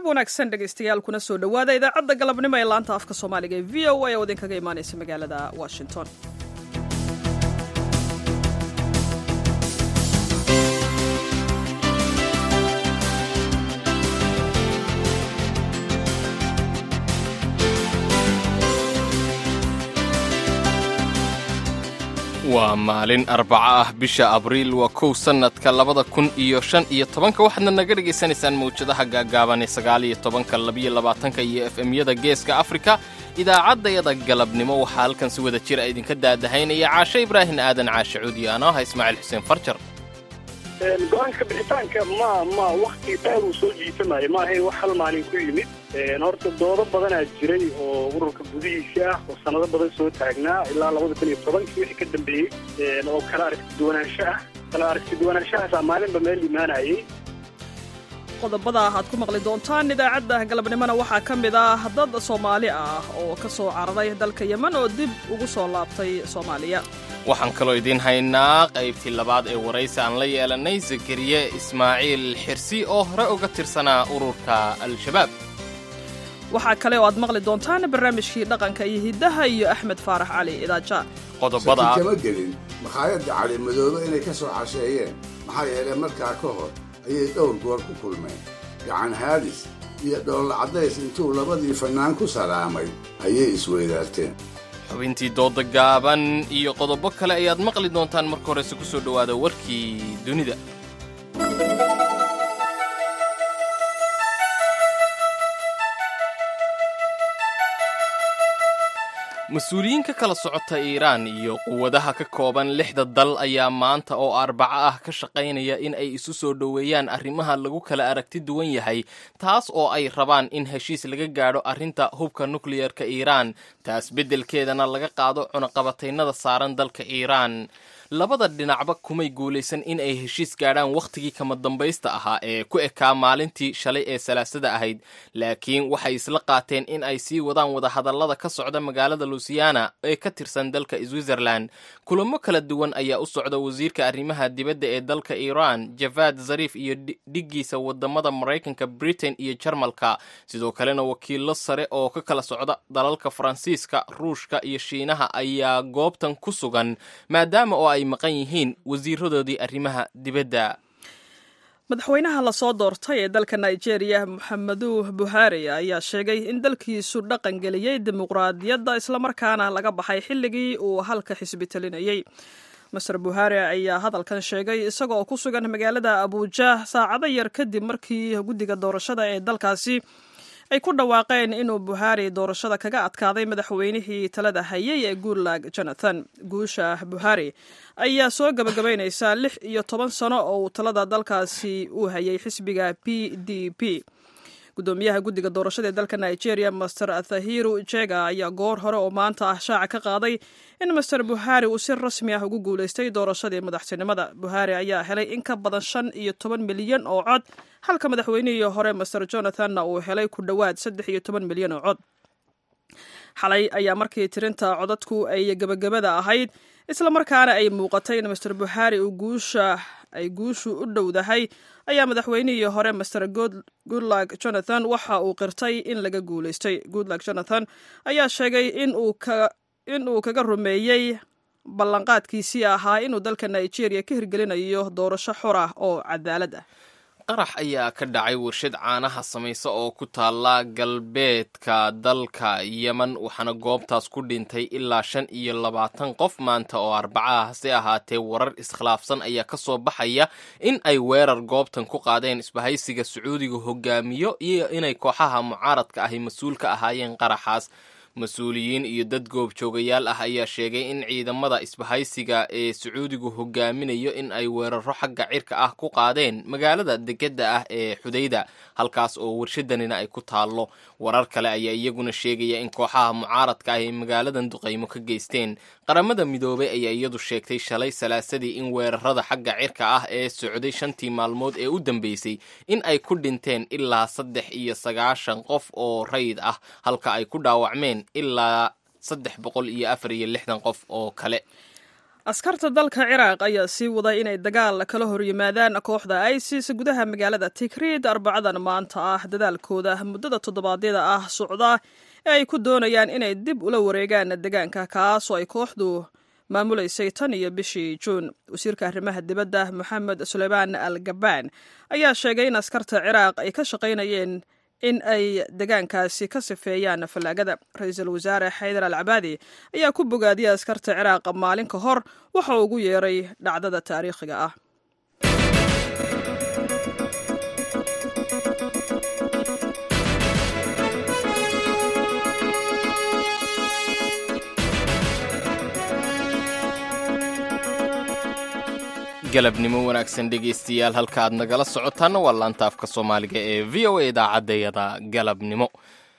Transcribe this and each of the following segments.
wanaagsan dhegaystayaal kuna soo dhowaada idaacadda galabnimo ee laanta afka soomaaliga ee v o a oo idinkaga imaanaysa magaalada washington waa maalin arbaco ah bisha abriil waa kow sannadka labada kun iyo shan iyo tobanka waxaadna naga dhegaysanaysaan mawjadaha gaagaaban ee sagaal iyo tobanka labiyo labaatanka iyo f m-yada geeska afrika idaacaddayada galabnimo waxaa halkan si wada jir a idinka daadahaynaya caashe ibraahin aadan caashe cuudi ano ah ismaaciil xuseen farjar go-aanka bixitaanka ma ma wakti dheer uu soo jiitamayo ma ahayn wax hal maalin ku yimid horta doodo badanaa jiray oo ururka gudihiisa ah oo sanado badan soo taagnaa ilaa labada kun iyo tobankii wixii ka dambeeyey oo kala aragti duwanaansho ah kala aragti duwanaanshahaasa maalinba meel imaanayay qodobada aad ku maqli doontaan idaacadda galabnimona waxaa ka mid ah dad soomaali ah oo ka soo cararay dalka yemen oo dib ugu soo laabtay soomaaliya waxaan kaloo idiin haynaa qaybtii labaad ee waraysi aan la yeelannay zakariye ismaaciil xirsi oo hore uga tirsanaa ururka al-shabaab waxaa kale oo aad maqli doontaan barnaamijkii dhaqanka iyo hiddaha iyo axmed faarax cali idaaja qodobada kama gelin makhaayadda cali madoobe inay ka soo casheeyeen maxaa yeelay markaa ka hor ayay dhowr goor ku kulmeen gacan haadis iyo dhoolla caddays intuu labadii fannaan ku salaamay ayay isweydaarteen xubintii dooda gaaban iyo qodobo kale ayaad maqli doontaan marka horese ku soo dhowaada warkii dunida mas-uuliyiin ka kala socota iiraan iyo quwadaha ka kooban lixda dal ayaa maanta oo arbaco ah ka shaqaynaya in ay isu soo dhoweeyaan arrimaha lagu kala aragti duwan yahay taas oo ay rabaan in heshiis laga gaadho arrinta hubka nukliyerka iiraan taas beddelkeedana laga qaado cunaqabataynada saaran dalka iiraan labada dhinacba kumay guulaysan in ay heshiis gaadhaan wakhtigii kama dambaysta ahaa ee ku ekaa maalintii shalay ee salaasada ahayd laakiin waxay isla qaateen in ay sii wadaan wadahadallada ka socda magaalada lusiana ee ka tirsan dalka switzerland kulamo kala duwan ayaa u socda wasiirka arrimaha dibadda ee dalka iiraan javad zariif iyo dhiggiisa wadamada maraykanka britain iyo jarmalka sidoo kalena wakiilo sare oo ka kala socda dalalka faransiiska ruushka iyo shiinaha ayaa goobtan ku sugan maadaama oo ay maqan yihiin wasiiradoodii arrimaha dibadda madaxweynaha lasoo doortay ee dalka nigeria moxamedu buhari ayaa sheegay in dalkiisu dhaqan geliyey dimuqraadiyadda islamarkaana laga baxay xilligii uu halka xisbi talinayey master buhari ayaa hadalkan sheegay isagoo ku sugan magaalada abuja saacado yar kadib markii guddiga doorashada ee dalkaasi ay ku dhawaaqeen inuu buhari doorashada kaga adkaaday madaxweynihii talada hayay ee guurlag jonathan guusha buhari ayaa soo gabagabaynaysaa lix iyo toban sano oo uu talada dalkaasi uu hayay xisbiga p d p gudoomiyaha guddiga doorashada ee dalka nigeria master athahiru jega ayaa goor hore oo maanta ah shaaca ka qaaday in master buhari uu si rasmi ah ugu guulaystay doorashadii madaxtinimada buhari ayaa helay in ka badan shan iyo toban milyan oo cod halka madaxweynihii hore master jonathanna uu helay ku dhowaad saddex iyo toban milyan oo cod xalay ayaa markii tirinta codadku ay gebagabada ahayd islamarkaana ay muuqatay in master buhari uu guusha ay guushu u dhowdahay ayaa madaxweynihii hore master goodlag jonathan waxa uu qirtay in laga guulaystay goodlag jonathan ayaa sheegay in uu kaga rumeeyey ballanqaadkiisii ahaa inuu dalka nigeria ka hirgelinayo doorasho xor ah oo cadaalad ah qarax ayaa ka dhacay warshad caanaha samaysa oo ku taalla galbeedka dalka yemen waxaana goobtaas ku dhintay ilaa shan iyo labaatan qof maanta oo arbacaha hase ahaatee warar iskhilaafsan ayaa ka soo baxaya in ay weerar goobtan ku qaadeen isbahaysiga sacuudiga hogaamiyo iyo inay kooxaha mucaaradka ahi mas-uul ka ahaayeen qaraxaas mas-uuliyiin iyo dad goobjoogayaal ah ayaa sheegay in ciidamada isbahaysiga ee sacuudigu hogaaminayo in ay weeraro xagga cirka ah ku qaadeen magaalada degedda ah ee xudayda halkaas oo warshadanina ay ku taallo warar kale ayaa iyaguna sheegaya in kooxaha mucaaradka ah ay magaaladan duqaymo ka geysteen qaramada midoobay ayaa iyadu sheegtay shalay salaasadii in weerarada xagga cirka ah ee socday shantii maalmood ee u dambeysay in ay ku dhinteen ilaa saddex iyo sagaashan qof oo rayid ah halka ay ku dhaawacmeen ilaa saddex boqol iyo afar iyo lixdan qof oo kale askarta dalka ciraaq ayaa sii waday inay dagaal kala hor yimaadaan kooxda isis gudaha magaalada tikriid arbacadan maanta ah dadaalkooda muddada toddobaadyada ah socda ee ay ku doonayaan inay dib ula wareegaan deegaanka kaasoo ay kooxdu maamulaysay tan iyo bishii juun wasiirka arrimaha dibadda moxamed suleymaan al gabaan ayaa sheegay in askarta ciraaq ay ka shaqaynayeen in ay deegaankaasi ka sifeeyaan fallaagada ra-iisul wasaare xaydar al cabaadi ayaa ku bogaadiyay askarta ciraaq maalin ka hor waxa uu ugu yeeray dhacdada taariikhiga ah galabnimo wanaagsan dhegaystayaal halka aad nagala socotaanna waa laanta afka soomaaliga ee v o a idaacadayada galabnimo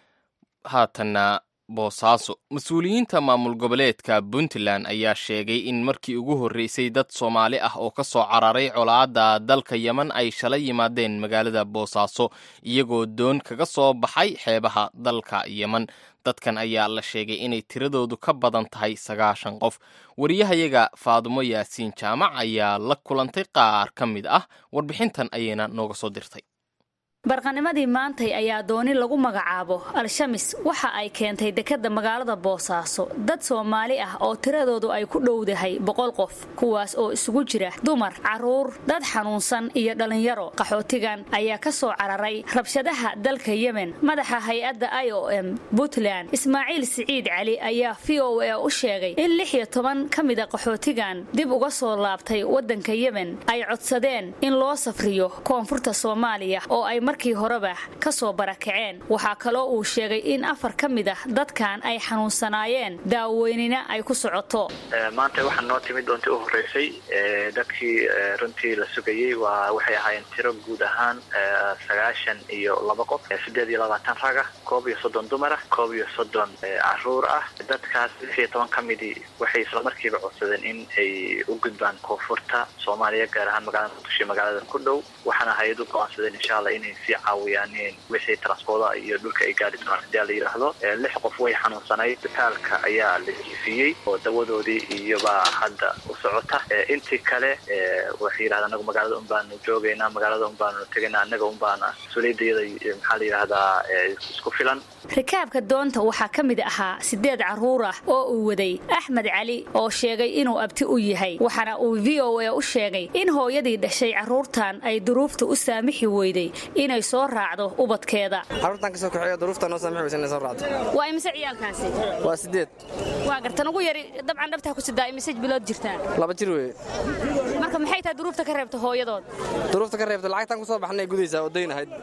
haatanna boosaaso mas-uuliyiinta maamul goboleedka puntland ayaa sheegay in markii ugu horreysay dad soomaali ah oo ka soo cararay colaadda dalka yeman ay shalay yimaadeen magaalada boosaaso iyagoo doon kaga soo baxay xeebaha dalka yeman dadkan ayaa la sheegay inay tiradoodu ka badan tahay sagaashan qof wariyahayaga faadumo yaasiin jaamac ayaa la kulantay qaar ka mid ah warbixintan ayayna nooga soo dirtay barqanimadii maantay ayaa dooni lagu magacaabo al-shamis waxa ay keentay dekedda magaalada boosaaso dad soomaali ah oo tiradoodu ay ku dhowdahay boqol qof kuwaas oo isugu jira dumar carruur dad xanuunsan iyo dhallinyaro qaxootigan ayaa ka soo cararay rabshadaha dalka yemen madaxa hay-adda i o m puntland ismaaciil siciid cali ayaa v o a u sheegay in lix iyo toban ka mida qaxootigan dib uga soo laabtay waddanka yemen ay codsadeen in loo safriyo koonfurta soomaaliya oo ay markii horeba ka soo barakaceen waxaa kaloo uu sheegay in afar ka mid ah dadkan ay xanuunsanaayeen daaweynina ay ku socoto maanta waxaa noo timid doontii u horreysay dadkii runtii la sugayey waa waxay ahaayeen tiro guud ahaan sagaashan iyo laba qof siddeed iyo labaatan rag ah koob iyo soddon dumar ah koob iyo soddon caruur ah dadkaas lix iyo toban ka midii waxay islamarkiiba codsadeen in ay u gudbaan koonfurta soomaaliya gaar ahaan magaalada muqdisho magaalada ku dhow waxaana hay-ad u go-aansadeen insha allah inay sii caawiyaan wixii transpooda iyo dhulka ay gaari doonaan hadii la yidhaahdo lix qof way xanuunsanayd isbitaalka ayaa la jiifiyey oo dawadoodii iyobaa hadda u socota intii kale waxay yidhahda anagu magaalada un baanu joogaynaa magaalada un baanu tegaynaa annaga un baana mas-uuliyadayada maxaa la yidhahdaa isku filan rikaabka doonta waxaa ka mid ahaa sideed carruur ah oo uu waday axmed cali oo sheegay inuu abti u yahay waxaana uu v o a u sheegay in hooyadii dhashay carruurtan ay duruufta u saamixi weyday inay soo raacdo ubadkeeda carruurtan kasoo kaxeeya duruufta noo saamixi weysa inay soo raacdo waa imise ciyaalkaasi waa sideed waa gartan ugu yari dabcan dhabtaa ku sidaa imise bilood jirtaa laba jir weeye marka maxay tahay duruufta ka reebta hooyadood duruufta ka reebta lacagtan ku soo baxnay gudaysaa oo dayn ahayd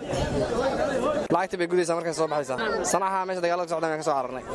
lacagtii bay gudaysaa markay soo baxaysaa sanaxa meesha dagaalada ka socdan aan ka soo cararnay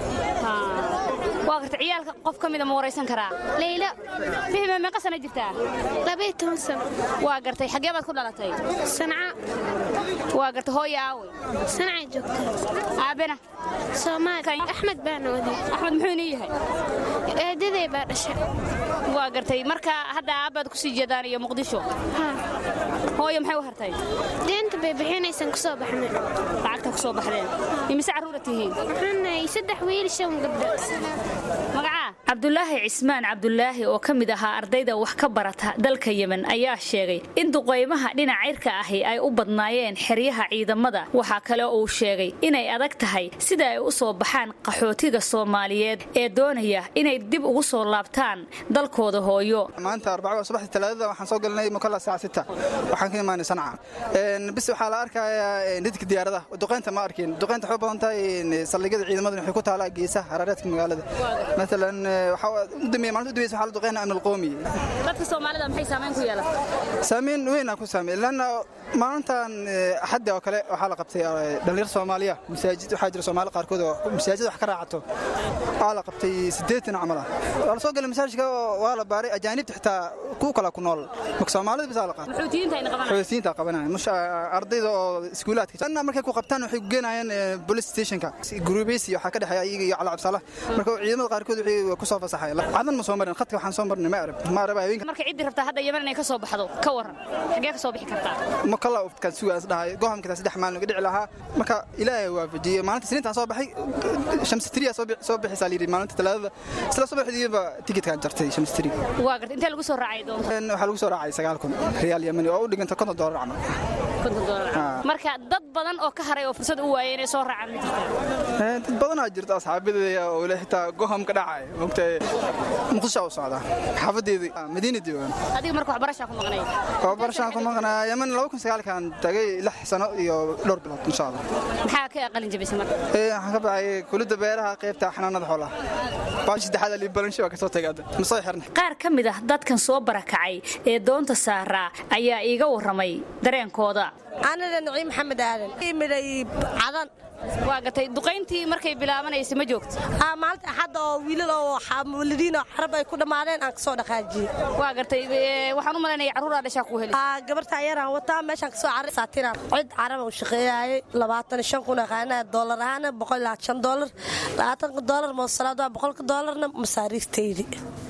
waa garta ciyaalka qof ka mida ma waraysan karaa leylo fihme meeqa sana jirtaa labaiyo toban sano waa gartay xaggee baad ku dhalatay sanca waa garta hooya aawey sancay joogta aabena soomaali axmed baana waday axmed muxuu inii yahay eedaday baa dhashay waa gartay marka hadda aabbaad kusii jeedaan iyo muqdisho hooyo maxay u hartay deenta bay bixinaysan kusoo baxnay lacagta kusoo baxdeen imise carruura tihiin waxaanay saddex wiil shan gabdho magacaa cabdulaahi cismaan cabdulaahi oo ka mid ahaa ardayda wax ka barata dalka yemen ayaa sheegay in duqaymaha dhinac cirka ahi ay u badnaayeen xeryaha ciidamada waxaa kale uu sheegay inay adag tahay sida ay u soo baxaan qaxootiga soomaaliyeed ee doonaya inay dib ugu soo laabtaan dalkooda hooyo maanta arbaca subaxdii talaadada waxaan soo galnay mukalla saaca sita waxaan ka imaanay sanca bis waxaa la arkayaa nidka diyaaradaha duqaynta ma arkin duqaynta waxay u badan tahay saldhigyada ciidamada waxay ku taalaa geesaha haraareedka magaalada maalan udambeeya maalinta udambeysa waxaa la duqaynaa amn alqoomi dadka soomaalida maxay saamayn ku yeelatay saamayn weyn ku saamay lanna maalintan axadda oo kale waxaa la qabtay dhallinyar soomaaliya masaajid waxaa jira soomaali qaarkood oo masaajid wax ka raacato waxaa la qabtay siddeetan camal ah waa la soo galay masaajidka waa la baaray ajaanibta xitaa ku kala ku nool marka soomaalida bisaa la qaatay xoogsiinta qabanaya mush ardayda oo iskuulaadka lanna markay ku qabtaan waxay ku geenayaan police stationka gurubaysi waxaa ka dhexeeya iyaga iyo calacabsala marka ciidamada qaarkood waxay ku soo fasaxay cadan ma soo marin khadka waxaan soo marnay ma arab ma arab haweenka marka ciddii rabtaa hadda yeman inay ka soo baxdo ka waran xagee ka soo bixi kartaa ma kala ufkaan sugaas dhahay gohamka saddex maalin uga dhici lahaa marka ilaahay waafajiyey maalinta siniintaan soo baxay shamsitiriya soo bixisaa layidhi maalinta talaadada isla subaxdiiba tikitkaan jartay shamsitiri waa garta intee lagu soo raacay doonta waxaa lagu soo raacay sagaal kun riyaal yamani oo u dhiganta konton doolar camal konton doolar marka dad badan oo ka haray oo fursad u waayay inay soo raacaan ma jirtaa dad badanaa jirta asxaabadeeda oo le xitaa gohamka dhacay mogtay muqdisho u socda xaafadeedii madiina diiwaan adiga marka waxbarashaa ku maqnay waxbarashaan ku maqnaa yaman laba kun sagaalkan tagay lix sano iyo dhowr bilood insha allah maxaa ka qalin jabisay marka waxaan ka baxay kulidda beeraha qaybta xanaanada xoolaha baashi saddexaad ali balansho waa kasoo tagay ma soo xirnay qaar ka mid ah dadkan soo barakacay ee doonta saaraa ayaa iiga warramay dareenkooda anada naciim maxamed aadan midhay cadan waa gatay duqayntii markay bilaabanaysa ma joogto maalinta axadda oo wiilal oo walidiin oo carab ay ku dhammaadeen aan kasoo dhaqaajiyey waa gartay waxaan u malaynaya carruuraa dhashaa ku heli gabarta ayaraan wataa meeshaan kasoo carray saatiraan cid carab u shaqeeyaayay labaatan shan kun aqaanaa doolar ahaana boqol ilaa shan doolar labaatanka doolar moosalaad waa boqolka doolarna masaariiftaydi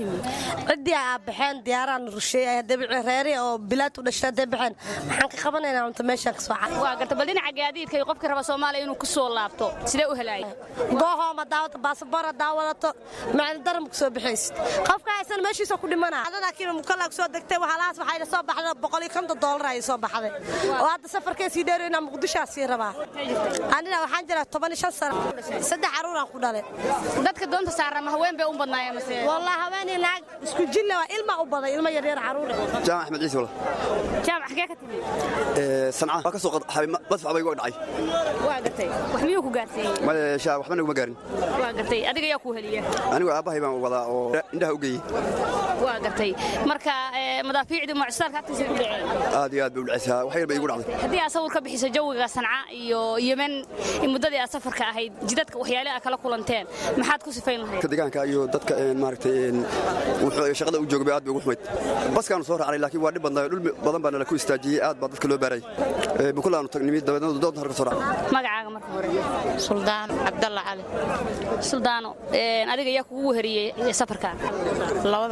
ciddii aa baxeen diyaaraan rusheeyay dabici reeri oo bilaad u dhashay hadday baxeen maxaan ka qabanaynaa unta meeshaan kasoo carray waa garta bal dhinaca gaadiidka iyo qofkii raba soomaaliya inuu kusoo laabto sidee u helaaya goohooma daawata baasabor hadaa wadato macalin daram kusoo bixaysid qofka haysan meeshiisa ku dhimana adanakiina mukallaa kusoo degtay waxaalahaas waxayna soo baxday boqol iyo konton doolar ayay soo baxday oo hadda safarkee sii dheerayna muqdishaa sii rabaa anina waxaan jiraa toban iyo shan sano saddex caruuraan ku dhalay dadka doonta saara ma haween bay u badnaayeen mase wallah haweenii naag isku jilla waa ilma u baday ilma yaryar caruur jaamac axmed ciise wala jaamac xagee ka timi sanca waa ka soo qadxay madfac bay igu dhacay waa gartay wax miyuu ku gaarsiiyey male shaa waxba naguma gaarin waa gartay adiga yaa ku heliya anigu aabbahay baan wadaa oo indhaha u geeyey waa gartay marka madaafiicdii mucstaalka agtiisa ku dhaceen aad iyo aad bay u dhacaysaa wax yar bay igu dhacday haddii aad sawir ka bixiso jawiga sanca iyo yemen muddadii aad safarka ahayd jidadka waxyaale aad kala kulanteen maxaad ku sifayn lahayd deegaanka iyo dadka maaragtay wuxuu shaqada u joogay aad bay ugu xumayd baskaanu soo raacnay laakiin waa dhib badnaa dhul badan baa nala ku istaajiyey aad baa dadka loo baaray bukulaanu tagnimid dabeedna doonta halka soo raacnay magacaaga marka hore suldaan cabdalla cali suldaano adiga yaa kugu weheriyey safarkan labada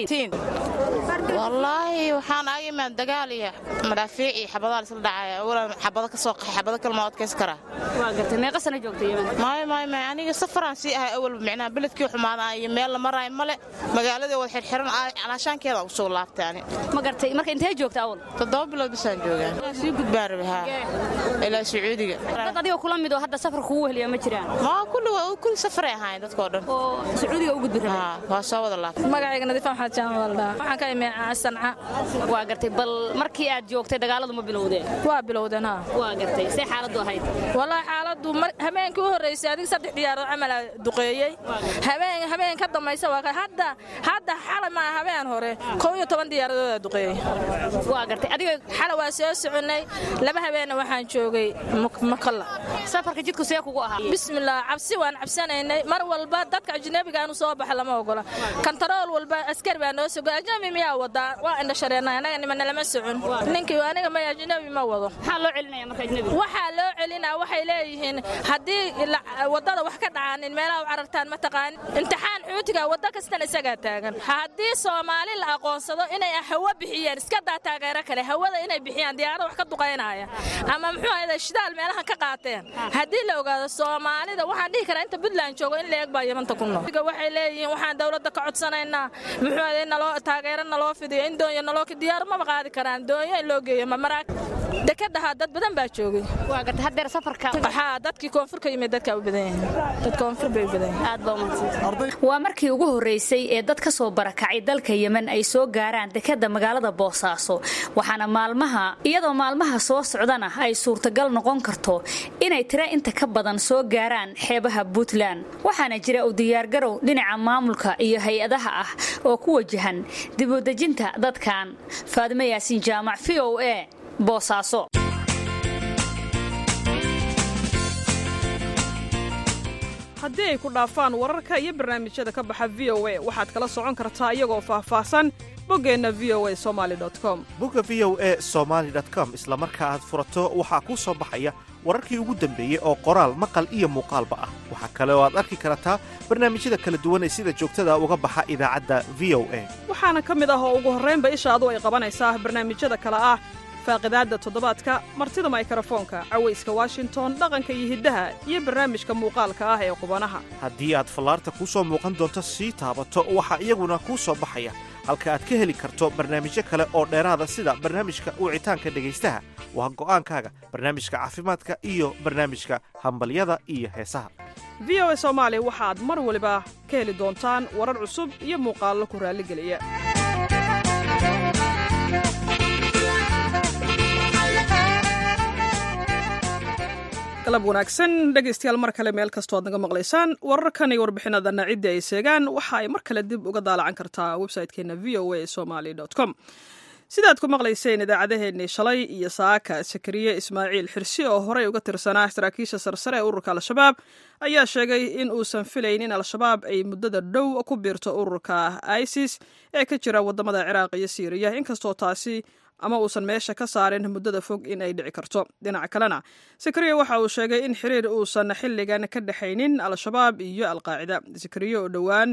ciyaar wallaahi waxaan aga imaan dagaal iyo madaafiic iyo xabadaa isla dhacaya awalan xabado ka soo qaxay xabado kale ma adkaysan karaa waa gartay meeqa sana joogtay yemen maayo maayo maayo aniga safaraan sii ahay awalba micnaha beledkii xumaadaan iyo meel la maraayo male magaaladii wada xirxiran calaashaankeeda ugu soo laabtay ani ma gartay marka intee joogta awal toddoba bilood bisaan joogaa sii gudbaan rabi haa ilaa sacuudiga dad adiga kula mid oo hadda safar kugu weheliya ma jiraan maa kulli kulli safaray ahaayeen dadkoo dhan oo sacuudiga u gudbi rabay waa soo wada laabtay magacayga nadiifa maxamed jaamac waldhaa waxaan ka imee sanca waa gartay bal markii aad joogtay dagaaladu ma bilowdeen waa bilowdeen ha waa gartay see xaaladdu ahayd wallaahi xaaladdu habeenkii u horreysay adiga saddex diyaarood camalaa duqeeyey habeen habeen ka dambaysa waa hadda hadda xalay maa habeen hore kow iyo toban diyaaradood aa duqeeyey waa gartay adiga xalay waa soo soconnay laba habeenna waxaan joogay makalla safarka jidku see kugu ahaa bismillaah cabsi waan cabsanaynay mar walba dadka ajnabiga aanu soo baxa lama ogola kantarool walba askari baa noo sogo ajnabi miyaa wadaa waa indhashareennay anaga nimana lama socon ninkii aniga may ajnabi ma wado maxaa loo celinaya marka ajnabi waxaa loo celinaa waxay leeyihiin haddii waddada wax ka dhacaanin meelaha u carartaan ma taqaanin imtixaan xuutiga waddo kastana isagaa taagan haddii soomaali la aqoonsado inay hawo bixiyeen iska daa taageero kale hawada inay bixiyaan diyaarada wax ka duqaynaya ama muxuu ahayda shidaal meelaha ka qaateen haddii la ogaado soomaalida waxaan dhihi karaa inta puntland joogo in la eeg baa yamanta ku nool waxay leeyihiin waxaan dowladda ka codsanaynaa muxuu ahayda naloo taageero naloo fidiyo in doonyo naloo diyaar maba qaadi karaan doonyo in loo geeyo mamaraag dekadaha dad badan baa joogay waa garta haddeer safarka waxaa dadkii koonfur ka yimid dadkaa u badan yihiin dad koonfur bay u badan yihiin aad baa umahadsan waa markii ugu horreysay ee dad ka soo barakacay dalka yemen ay soo gaaraan dekadda magaalada boosaaso waxaana maalmaha iyadoo maalmaha soo socdana ay suurtagal noqon karto inay tira inta ka badan soo gaaraan xeebaha puntland waxaana jira u diyaargarow dhinaca maamulka iyo hay-adaha ah oo ku wajahan dibudejinta dadkan faadimo yaasiin jaamac v o a boosaaso haddii ay ku dhaafaan wararka iyo barnaamijyada ka baxa v o a waxaad kala socon kartaa iyagoo faahfaahsan boggeenna v o a somali com bogga v o e somaali com isla marka aad furato waxaa kuu soo baxaya wararkii ugu dambeeyey oo qoraal maqal iyo muuqaalba ah waxaa kale oo aad arki kartaa barnaamijyada kala duwan ee sida joogtada uga baxa idaacadda v o a waxaana ka mid ah oo ugu horraynba ishaadu ay qabanaysaa barnaamijyada kale ah faaqidaadda toddobaadka martida maykarafoonka cawayska washington dhaqanka iyo hiddaha iyo barnaamijka muuqaalka ah ee qubanaha haddii aad fallaarta kuu soo muuqan doonto sii taabato waxaa iyaguna kuu soo baxaya halka aad ka heli karto barnaamijyo kale oo dheeraada sida barnaamijka wicitaanka dhegaystaha waa go'aankaaga barnaamijka caafimaadka iyo barnaamijka hambalyada iyo heesaha v o a soomaali waxaad mar waliba ka heli doontaan warar cusub iyo muuqaallo ku raalligeliya galab wanaagsan dhegaystayaal mar kale meel kastoo aad naga maqlaysaan wararkan iyo warbixinadana ciddii ay seegaan waxa ay mar kale dib uga daalacan kartaa website-keena v o a somaly com sidaad ku maqlayseen idaacadeheennii shalay iyo saaka sakariye ismaaciil xirsi oo horey uga tirsanaa saraakiisha sarsare ee ururka al-shabaab ayaa sheegay in uusan filayn in al-shabaab ay muddada dhow ku biirto ururka isis ee ka jira waddamada ciraaq iyo siiriya inkastoo taasi ama uusan meesha ka saarin muddada fog in ay dhici karto dhinaca kalena sakariya waxa uu sheegay in xiriir uusan xilligan ka dhexaynin al-shabaab iyo alqaacida sakariye oo dhowaan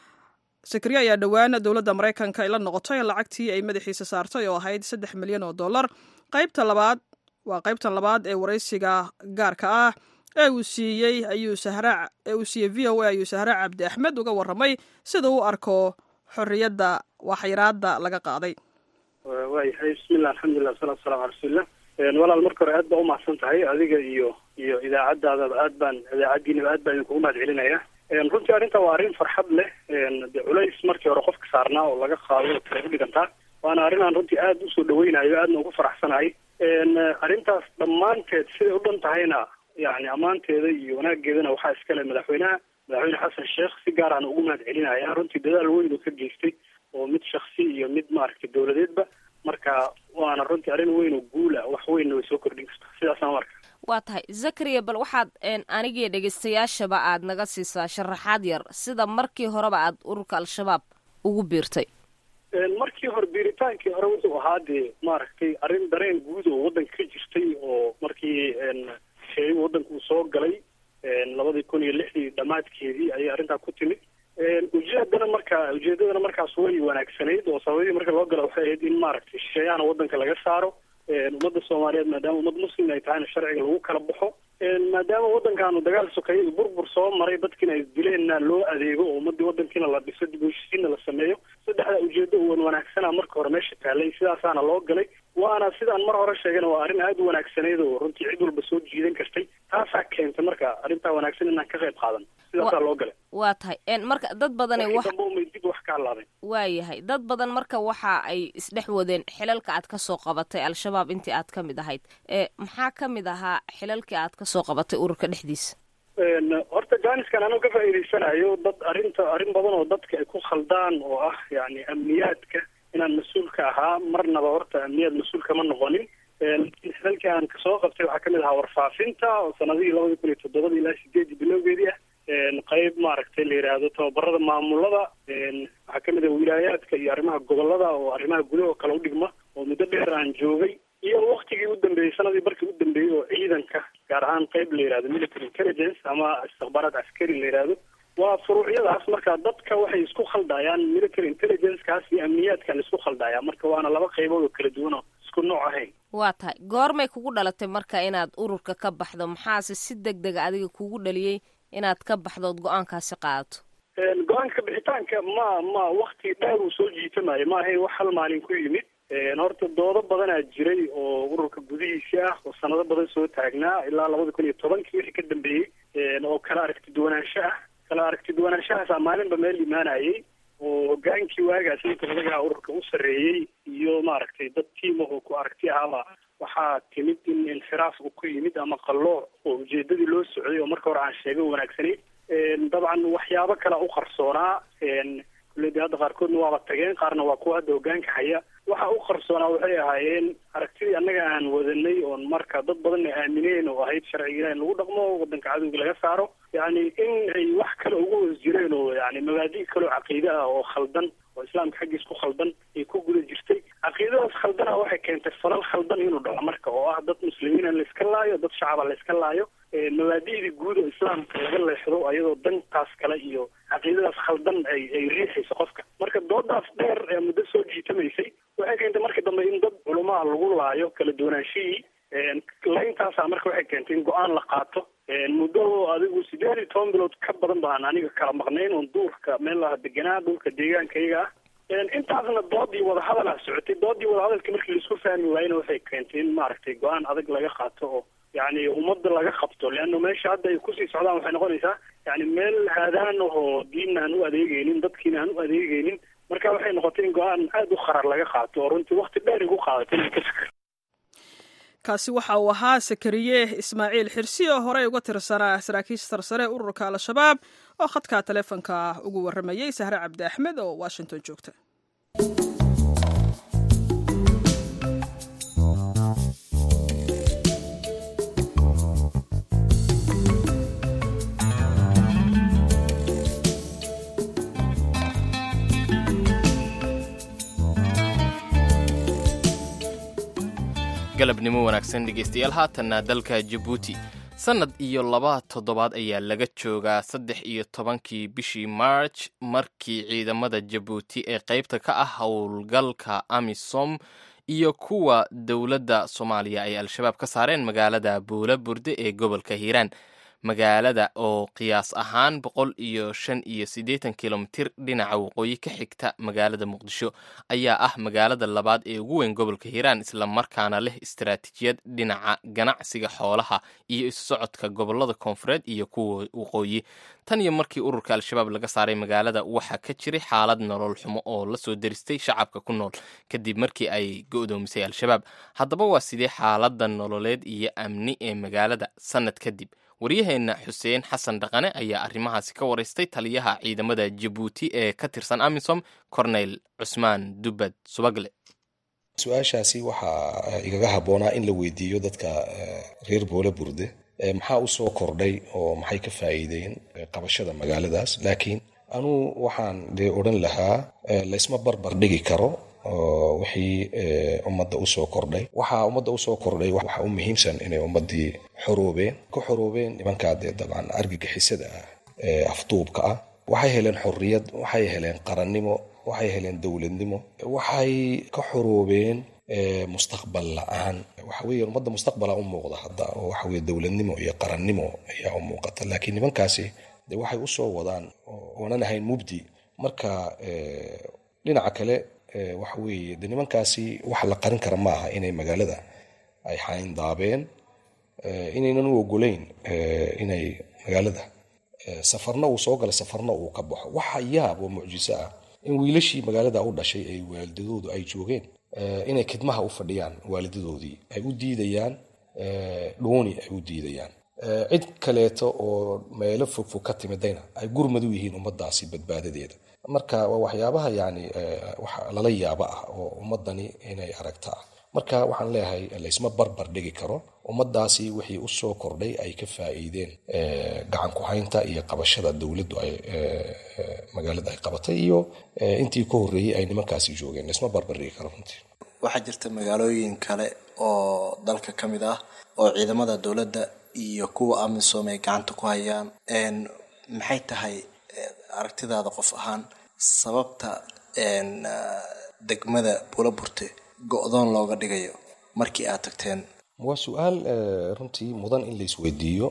sakariye ayaa dhowaan dowladda maraykanka ay la noqotay lacagtii ay madaxiisa saartay oo ahayd saddex milyan oo dollar qaybta labaad waa qaybtan labaad ee waraysiga gaarka ah ee uu siiyey ayuu sahra ee uu siiyey v o a ayuu sahre cabdi axmed uga warramay sida uu arko xorriyadda waxyaraadda laga qaaday waayahay bismillah alxamdulilah wasalatu wasalamu ala rasuulillah walaal marka hore aad baa umahadsan tahay adiga iyo iyo idaacadaadaba aad baan idaacaddiinaba aad baan idinkugu mahad celinaya runtii arrinta waa arrin farxad leh de culays markii hore qofka saarnaa oo laga qaado kale u dhigantaa waana arrin aan runtii aad usoo dhaweynayo aadna ugu faraxsanahay arrintaas dhammaanteed siday u dhan tahayna yani ammaanteeda iyo wanaageedana waxaa iskale madaxweynaha madaxweyne xasan sheekh si gaar aan ugu mahad celinaya runtii dadaal weyn uu ka geystay oo mid shaksi iyo mid maaragtay dowladeedba marka waana runtii arrin weyn oo guula wax weynna way soo kordhin kartaa sidaasaan marka waa tahay zakariya bal waxaad anigii dhegaystayaashaba aad naga siisaa sharaxaad yar sida markii horeba aad ururka al-shabaab ugu biirtay markii hore biiritaankii hore wuxuu ahaa dee maaragtay arrin dareen guud oo waddanka ka jirtay oo markii sheegu waddanka uu soo galay labadii kun iyo lixdii dhammaadkeedii ayay arrintaa ku timid ujeedana markaa ujeedadana markaas way wanaagsanayd oo sababadii marka loo gala waxay ahayd in maaragtay shisheeyahana waddanka laga saaro ummadda soomaaliyeed maadaama ummad muslim ay tahayna sharciga lagu kala baxo maadaama waddankaanu dagaal sokeeye iyo burbur soo maray dadkiina ay dileenna loo adeego oo ummadii waddankiina la dhiso dib u heshiisiinna la sameeyo saddexda ujeedo uwan wanaagsana marka hore meesha taallay sidaasaana loo galay waana sidaan mar hore sheegana waa arrin aada u wanaagsanayd oo runtii cid walba soo jiidan kartay taasaa keentay marka arrintaa wanaagsan inaan ka qayb qaadan sidaasaa loo galay waa tahay marka dad badan wax dambe umay dib wax ka hadlaadeen waayahay dad badan marka waxa ay isdhex wadeen xilalka aad kasoo qabatay al-shabaab intii aad ka mid ahayd maxaa ka mid ahaa xilalkii aad kasoo qabatay ururka dhexdiisa horta jaaniskan anoo ka faa'iidaysanayo dad arrinta arrin badan oo dadka ay ku khaldaan oo ah yani amniyaadka inaan mas-uulka ahaa marnaba horta amniyaad mas-uul kama noqonin xilalkii aan kasoo qabtay waxaa kamid ahaa warfaafinta oo sanadihii labadii kun iyo toddobada ilaa sideedii bilowgeedii ah qayb maaragtay la yidhaahdo tababarada maamulada waxaa kamid ah wilaayaadka iyo arrimaha gobolada oo arrimaha gudaha oo kale u dhigma oo muddo dheer aan joogay iyo waktigii u dambeeyey sanadii barkii u dambeeyey oo ciidanka gaar ahaan qayb la yidhahdo military intelligence ama istikhbaaraad askari la yidhaahdo waa furuucyadaas marka dadka waxay isku khaldayaan military intelligencekaas iyo amniyaadka la isku khaldaya marka waana laba qaybood oo kala duwan oo isku nooc ahayn waa tahay goormay kugu dhalatay marka inaad ururka ka baxdo maxaase si deg dega adiga kugu dhaliyey inaad ka baxdood go-aankaasi qaadato go-aanka bixitaanka ma ma wakti dheer uu soo jiitamayo ma ahayn wax hal maalin ku yimid horta doodo badanaa jiray oo ururka gudihiisi ah oo sanado badan soo taagnaa ilaa labada kun iyo tobankii wixii ka dambeeyey oo kala aragti duwanaansho ah kala aragti duwanaanshahaasa maalinba meel imaanayay oo hogaankii waagaas inta odagaha ururka u sarreeyey iyo maaragtay dad tiima oo ku aragti ahaba waxaa timid in inxiraaf uu ku yimid ama qallooc oo ujeedadii loo socday oo marka hore aan sheegay wanaagsanayd dabcan waxyaabo kale u qarsoonaa kulle de hadda qaarkoodna waaba tageen qaarna waa kuwa hadda hogaanka haya waxa u qarsoonaa waxay ahaayeen aragtidii annaga aan wadanay oon marka dad badanna aamineen oo ahayd sharciga ilah in lagu dhaqmo wadanka cadowga laga saaro yacni in ay wax kale ugu hoos jireen oo yani mabaadi' kaleo caqiide ah oo khaldan oo islaamka xaggiis ku khaldan ay ku guda jirtay caqiidadaas khaldana waxay keentay falal khaldan inuu dhaco marka oo ah dad muslimiina layska laayo dad shacaba layska laayo mabaadi'dii guud oo islaamka laga leexdo ayadoo dantaas kale iyo caqiidadaas khaldan ay ay riixayso qofka marka doodaas dheer ee muddo soo jiitamaysay waxay keentay markii dambe in dad culumaha lagu laayo kala duwanaanshihii layntaasa marka waxay keentay in go-aan la qaato muddo adigu sideed iyo toban bilood ka badan baan aniga kala maqnayn oon duurka meel laha deganaa dhulka deegaankayga ah intaasna doodii wadahadal ah socotay doodii wadahadalka markii laisku fahmi waayena waxay keentay in maaragtay go-aan adag laga qaato oo yani ummadda laga qabto leanna meesha hadda ay kusii socdaan waxay noqonaysaa yani meel haadaan ahoo diinna aan u adeegeynin dadkiina aan u adeegeynin marka waxay noqotay in go-aan aada u qarar laga qaato oo runtii wakti dheer igu qaadatay inay ka fikir kaasi waxa uu ahaa sakariye ismaaciil xirsi oo horey uga tirsanaa saraakiisha sarsare ururka al-shabaab oo khadka taleefonka ugu warramayey sahre cabdi axmed oo washington joogta galabnimo wanaagsan dhegeystayaal haatanna dalka jabuuti sannad iyo laba toddobaad ayaa laga joogaa saddex iyo tobankii bishii march markii ciidamada jabuuti ee qaybta ka ah howlgalka amisom iyo kuwa dowladda soomaaliya ay al-shabaab ka saareen magaalada buula burde ee gobolka hiiraan magaalada oo qiyaas ahaan boqol iyo shan iyo siddeetan kilomitir dhinaca waqooyi ka xigta magaalada muqdisho ayaa ah magaalada labaad ee ugu weyn gobolka hiiraan islamarkaana leh istaraatiijiyad dhinaca ganacsiga xoolaha iyo isu socodka gobolada koonfureed iyo kuwa waqooyi tan iyo markii ururka al-shabaab laga saaray magaalada waxaa ka jiray xaalad nolol xumo oo lasoo deristay shacabka ku nool kadib markii ay go'doomisay al-shabaab haddaba waa sidee xaaladda nololeed iyo amni ee magaalada sannad kadib waryaheenna xuseen xasan dhaqane ayaa arrimahaasi ka waraystay taliyaha ciidamada jabuuti ee ka tirsan amisom corneyl cusmaan dubbad subagle su-aashaasi waxaa igaga habboonaa in la weydiiyo dadka reer boole burde maxaa u soo kordhay oo maxay ka faa'iideen qabashada magaaladaas laakiin anuu waxaan dee odhan lahaa laysma barbar dhigi karo wixii ummadda usoo kordhay waxaa ummadda usoo kordhay waxaa u muhiimsan inay ummaddii xoroobeen ka xoroobeen nimankaa dee dabcan argagixisada ah ee afduubka ah waxay heleen xorriyad waxay heleen qarannimo waxay heleen dowladnimo waxay ka xoroobeen mustaqbal la-aan waxa weeye ummadda mustaqbala u muuqda hadda oo waxa weye dowladnimo iyo qarannimo ayaa u muuqata laakiin nimankaasi de waxay usoo wadaan oonan ahayn mubdi marka dhinaca kale waxa weeye de nimankaasi wax la qarin kara ma aha inay magaalada ay xayndaabeen inaynan u ogolayn inay magaalada safarna uu soo gala safarna uu ka baxo waxa yaab oo mucjiso ah in wiilashii magaalada u dhashay ay waalidadoodu ay joogeen inay khidmaha u fadhiyaan waalidadoodii ay u diidayaan dhooni ay u diidayaan cid kaleeto oo meelo fogfog ka timidayna ay gurmad u yihiin ummadaasi badbaadadeeda marka waa waxyaabaha yani lala yaabo ah oo ummadani inay aragta ah marka waxaan leeyahay laysma barbar dhigi karo ummadaasi wixii usoo kordhay ay ka faa'iideen gacan ku-haynta iyo qabashada dowladdu ay magaalada ay qabatay iyo intii ka horreeyey ay nimankaasi joogeen laysma barbar dhigi karo runtii waxaa jirta magaalooyin kale oo dalka ka mid ah oo ciidamada dowladda iyo kuwa amisom ay gacanta ku hayaan maxay tahay aragtidaada qof ahaan sababta degmada buulaburte go-doon looga dhigayo markii aad tagteen waa su-aal runtii mudan in laisweydiiyo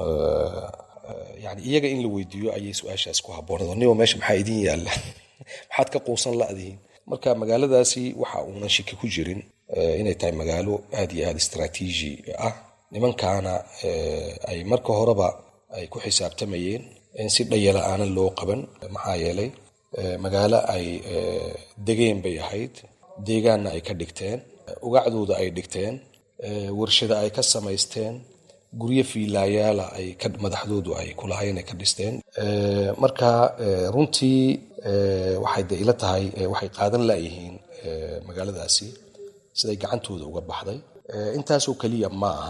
yani iyaga in la weydiiyo ayay su-aashaas ku habboonad niba meesha maxaa idin yaalla maxaad ka quusan la'dihiin marka magaaladaasi waxa uunan shiki ku jirin inay tahay magaalo aad iyo aada istraatiiji ah nimankaana ay marka horeba ay ku xisaabtamayeen in si dhayala aanan loo qaban maxaa yeelay magaalo ay degeen bay ahayd deegaanna ay ka dhigteen ugacdooda ay dhigteen warshada ay ka samaysteen guryo fiilaayaala ay madaxdoodu ay kulahayn ay ka dhisteen marka runtii waxay de ila tahay waxay qaadan layihiin magaaladaasi siday gacantooda uga baxday intaasoo keliya ma aha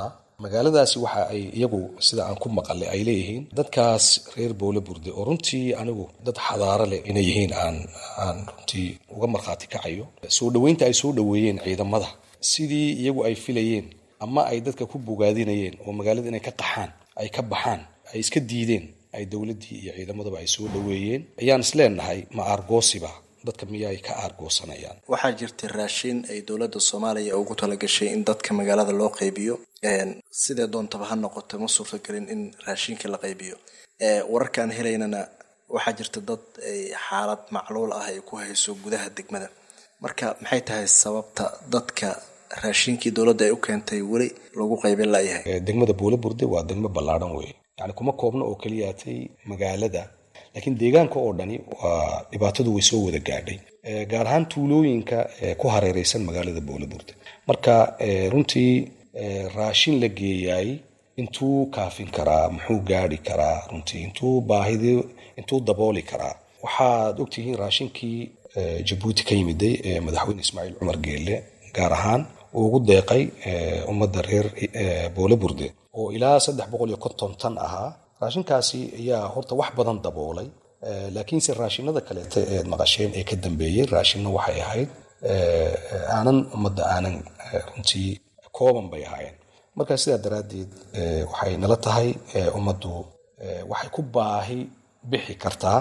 magaaladaasi waxa ay iyagu sida aan ku maqalay ay leeyihiin dadkaas reer boole burde oo runtii anigu dad xadaaro leh inay yihiin aan aan runtii uga markhaati kacayo soo dhoweynta ay soo dhoweeyeen ciidamada sidii iyagu ay filayeen ama ay dadka ku bogaadinayeen oo magaalada inay ka qaxaan ay ka baxaan ay iska diideen ay dowladdii iyo ciidamadaba ay soo dhoweeyeen ayaan isleenahay ma aargoosiba dadka miyaay ka aargoosanayaan waxaa jirta raashin ay dowladda soomaaliya ugu talagashay in dadka magaalada loo qaybiyo sidee doontaba ha noqoto ma suurtagelin in raashinka la qaybiyo wararkaan helaynana waxaa jirta dad ay xaalad macluul ah ay ku hayso gudaha degmada marka maxay tahay sababta dadka raashinkii dowladda ay u keentay weli lagu qaybin layahay degmada buule burde waa degmo ballaadhan weeye yani kuma koobna oo keliyaatay magaalada laakiin deegaanka oo dhani waa dhibaatadu way soo wada gaadhay gaar ahaan tuulooyinka ku hareereysan magaalada buule burde marka runtii raashin la geeyaay intuu kaafin karaa muxuu gaari karaa runtii intuu baahidi intuu dabooli karaa waxaad ogtihiin raashinkii jabuuti ka yimiday ee madaxweyne ismaaciil cumar geelle gaar ahaan uu ugu deeqay ummadda reer boole burde oo ilaa saddex boqol iyo konton tan ahaa raashinkaasi ayaa horta wax badan daboolay laakiinse raashinada kaleeta eed maqasheen ee ka dambeeyey raashinna waxay ahayd aanan ummadda aanan runtii kooban bay ahaayeen markaa sidaa daraaddeed waxay nala tahay ummaddu waxay ku baahi bixi kartaa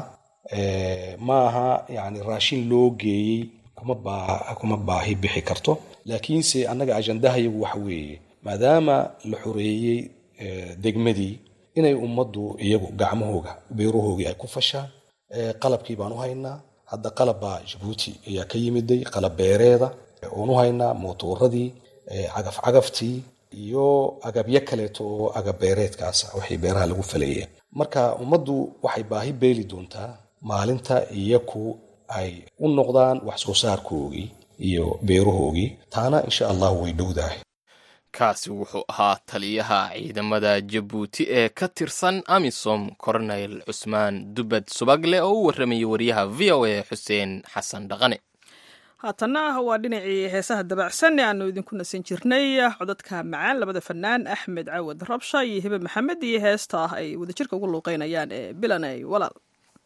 maaha yani raashin loo geeyey kuma baahi bixi karto laakiinse annaga ajandahayagu waxa weeye maadaama la xoreeyey degmadii inay ummaddu iyagu gacmahooga beerahoogii ay ku fashaan qalabkii baan u haynaa hadda qalabbaa jabuuti ayaa ka yimiday qalab beereeda oon u haynaa mootuuradii cagaf cagaftii iyo agabyo kaleeto oo agab beereedkaas waxay beeraha lagu faleeyeen marka ummaddu waxay baahi beeli doontaa maalinta iyaku ay u noqdaan wax soo saarkoogii iyo beerahoogii taana insha allahu way dhowdahay kaasi wuxuu ahaa taliyaha ciidamada jabuuti ee ka tirsan amisom coronel cusmaan dubad subagle oo u warramayay wariyaha v o a xuseen xasan dhaqane haatanna waa dhinacii heesaha dabacsan ee aanu idinku nasan jirnay codadka macaan labada fanaan axmed cawad rabsha iyo hibe maxamed iyo heesta ah ay wadajirka ugu luuqeynayaan ee bilanay walaal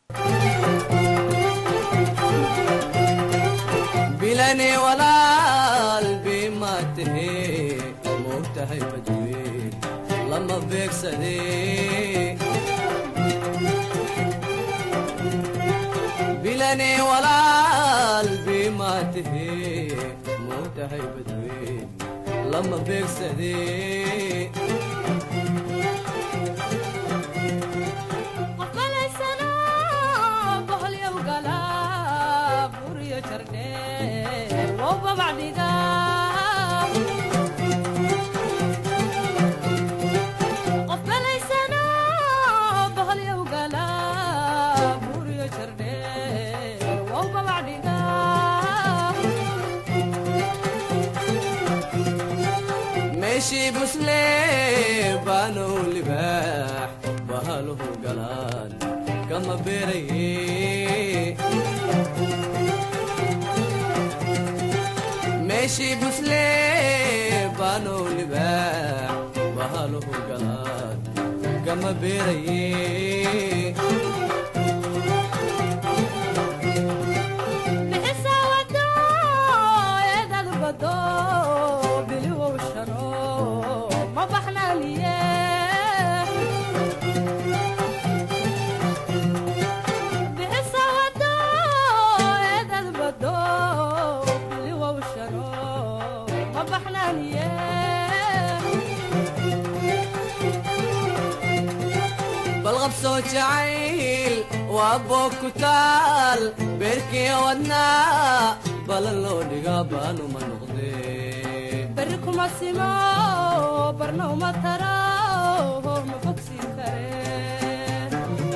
bilane walaal bimaatahe moogtahay badweyn lama beegsade bilane walaal bimaatahe moogtahay badweyn lama beegsade meeshii busle baanow libaax bahaluhu galaan kama beeraye meeshii busle baanow libaax bahaluhu galaan kama beeraye balqabsoo jacayl waa boog ku taal beerkii wadnaa balan loo dhigaa baanuma noqdee berri kuma simo barna uma taro ma bogsiin kare